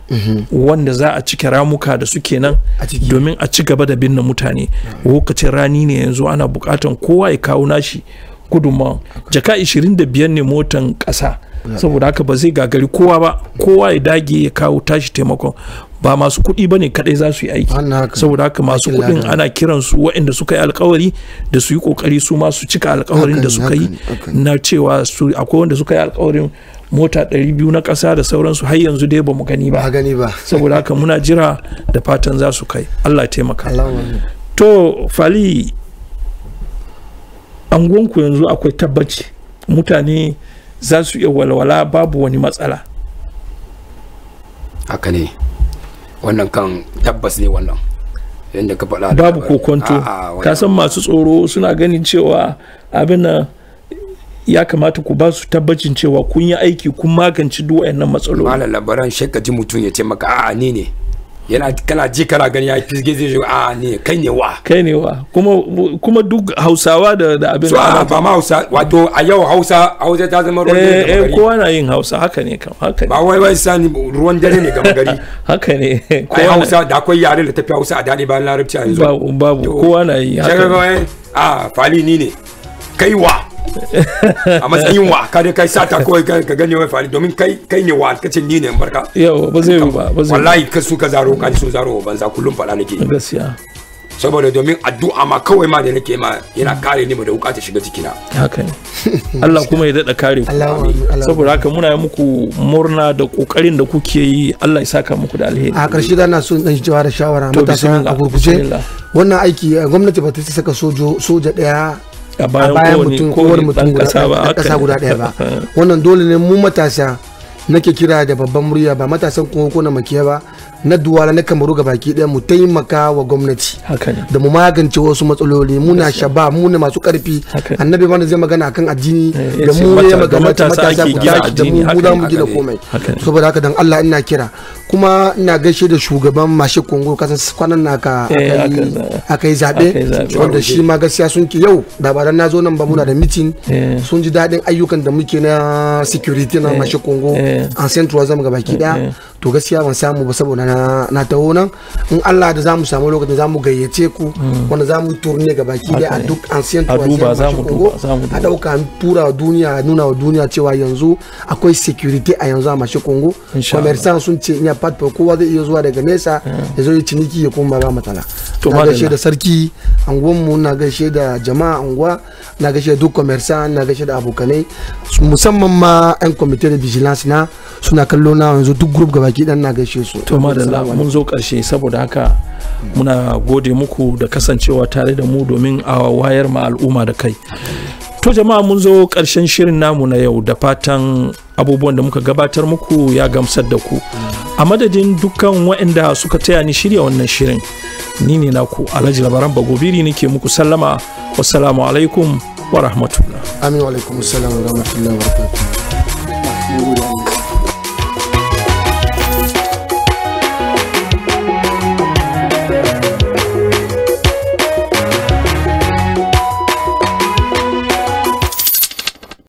Speaker 1: wanda za a cike ramuka da suke nan domin a ci gaba da binne mutane lokacin rani ne yanzu ana bukatan kowa ya kawo nashi gudunmawa jaka 25 ne motan ƙasa saboda haka ba zai gagari kowa ba kowa ya dage ya kawo tashi taimakon ba masu kuɗi ba ne kaɗai za su yi aiki saboda haka masu
Speaker 3: Aikin
Speaker 1: kuɗin
Speaker 3: lada.
Speaker 1: ana kiran su waɗanda suka yi alkawari da su yi ƙoƙari su ma su cika alkawarin
Speaker 3: Haka
Speaker 1: da
Speaker 3: ne,
Speaker 1: suka yi
Speaker 3: haka
Speaker 1: na cewa su akwai wanda suka yi alkawarin mota 200 na ƙasa da sauransu har yanzu dai ba mu gani ba
Speaker 3: gani ba
Speaker 1: saboda haka muna jira da fatan za su kai Allah ya taimaka
Speaker 3: Allahumma
Speaker 1: to fali angonku yanzu akwai tabbaci mutane za su iya walwala babu wani matsala
Speaker 12: haka ne wannan kan tabbas ne wannan yadda ka faɗa da
Speaker 1: babu
Speaker 12: labari.
Speaker 1: kokonto
Speaker 12: A'a, wannan-
Speaker 1: ka san masu tsoro suna ganin cewa abin nan ya kamata ku ba su tabbacin cewa kun yi aiki kun magance duk wayannan matsaloli
Speaker 12: malam labaran shakka ji mutum ya ce maka a'a ni ne yana kana ji kana gani ya fisge zai zo a'a ni ne kai ne wa
Speaker 1: kai ne wa kuma kuma duk hausawa da da abin
Speaker 12: so a ba ma hausa wato a yau hausa hausa ta zama ruwan dare
Speaker 1: eh,
Speaker 12: gama
Speaker 1: eh,
Speaker 12: gari
Speaker 1: kowa na yin hausa haka ne kam haka ne
Speaker 12: ba wai wai sani ruwan dare ne gama gari
Speaker 1: haka ne
Speaker 12: ai
Speaker 1: kowa na-
Speaker 12: hausa da akwai yare da tafi hausa a daɗi bayan larabci a yanzu
Speaker 1: babu babu kowa na yi haka
Speaker 12: shaka
Speaker 1: ne.
Speaker 12: kawai a fali ni ne kai wa a matsayin wa ka dai kai sata kawai ka ka gane wai fali domin kai kai ne wa kace ni ne in barka
Speaker 1: yau ba zai yi ba ba zai yi
Speaker 12: wallahi ka su ka zaro ka su zaro banza kullum fada nake
Speaker 1: ba. gaskiya
Speaker 12: saboda domin addu'a ma kawai ma da nake ma yana kare ni da wuka ta shiga cikina
Speaker 1: haka ne Allah kuma ya daɗa kare ku saboda haka muna yi muku murna da ƙoƙarin da kuke yi Allah ya saka muku da alheri
Speaker 3: a ƙarshe da na so in dan cewa da shawara
Speaker 1: To,
Speaker 3: matasa
Speaker 1: bismillah,
Speaker 3: a gurguje
Speaker 1: bismillah.
Speaker 3: wannan aiki eh, gwamnati ba ta saka sojo soja daya
Speaker 1: A bayan kowane-
Speaker 3: mutum
Speaker 1: kowane
Speaker 3: kowane mutum
Speaker 1: ɗan
Speaker 3: guda
Speaker 1: ƙasa ba,
Speaker 3: ɗan
Speaker 1: haka
Speaker 3: ƙasa
Speaker 1: ne.
Speaker 3: guda ɗaya ba wannan dole ne mu matasa nake kira da babban murya ba matasan kuma ko na makiya ba na duwala na kamaru ga baki ɗaya mu taimaka wa gwamnati
Speaker 1: haka ne
Speaker 3: da mu magance wasu matsaloli muna shaba mu ne masu karfi annabi mana zai magana akan addini
Speaker 1: Eh,
Speaker 3: da
Speaker 1: yace
Speaker 3: mu
Speaker 1: mata-
Speaker 3: ne
Speaker 1: da
Speaker 3: magana
Speaker 1: matasa
Speaker 3: matasa
Speaker 1: ake
Speaker 3: ku
Speaker 1: gina
Speaker 3: tashi da
Speaker 1: addini,
Speaker 3: mu
Speaker 1: haka
Speaker 3: mu za
Speaker 1: ne,
Speaker 3: mu
Speaker 1: haka
Speaker 3: gina
Speaker 1: ne,
Speaker 3: komai
Speaker 1: haka ne.
Speaker 3: saboda haka dan Allah ina kira kuma ina gaishe da shugaban mashi kongo kasan kwanan na aka
Speaker 1: Eh,
Speaker 3: aka yi-
Speaker 1: aka-
Speaker 3: aka yi
Speaker 1: aka yi
Speaker 3: zaɓe
Speaker 1: zaɓe.
Speaker 3: wanda shi ma gaskiya sun ki yau da ba dan na zo nan ba muna da mitin
Speaker 1: Eh.
Speaker 3: sun ji daɗin ayyukan da muke na security na
Speaker 1: Eh.
Speaker 3: mashi kongo
Speaker 1: Eh.
Speaker 3: an central zama ga baki
Speaker 1: Eh.
Speaker 3: daya to gaskiya ban samu ba saboda na na taho nan in Allah da zamu samu lokacin zamu gayyace ku wanda zamu turne ga baki daya a
Speaker 1: Haka ne.
Speaker 3: duk ancient
Speaker 1: A duba,
Speaker 3: wajen
Speaker 1: zamu
Speaker 3: mashi
Speaker 1: duba,
Speaker 3: Congo.
Speaker 1: zamu duba.
Speaker 3: a dauka an tura wa duniya a nuna wa duniya cewa yanzu akwai security a yanzu a mashi kongo
Speaker 1: Insha
Speaker 3: commerçant sun ce ina pat kowa zai iya zuwa daga nesa ya zo ya ciniki ya kuma ba matsala
Speaker 1: To,
Speaker 3: na
Speaker 1: madalla.
Speaker 3: gaishe da sarki anguwanmu na gaishe da jama'a anguwa na gaishe da duk commerçant na gaishe da abokanai musamman ma yan committee de vigilance na suna kallo na yanzu duk group gabaki dan na gaishe su
Speaker 1: to madalla mun zo karshe saboda haka muna gode muku da kasancewa tare da mu domin a wayar ma al'umma da kai to jama'a mun zo karshen shirin namu na yau da fatan abubuwan da muka gabatar muku ya gamsar da ku a madadin dukkan waɗanda suka taya ni shirya wannan shirin ni ne naku alhaji labaran bagobiri nake muku sallama wassalamu alaikum wa rahmatullah
Speaker 3: amin wa alaikum assalam wa rahmatullahi wa barakatuh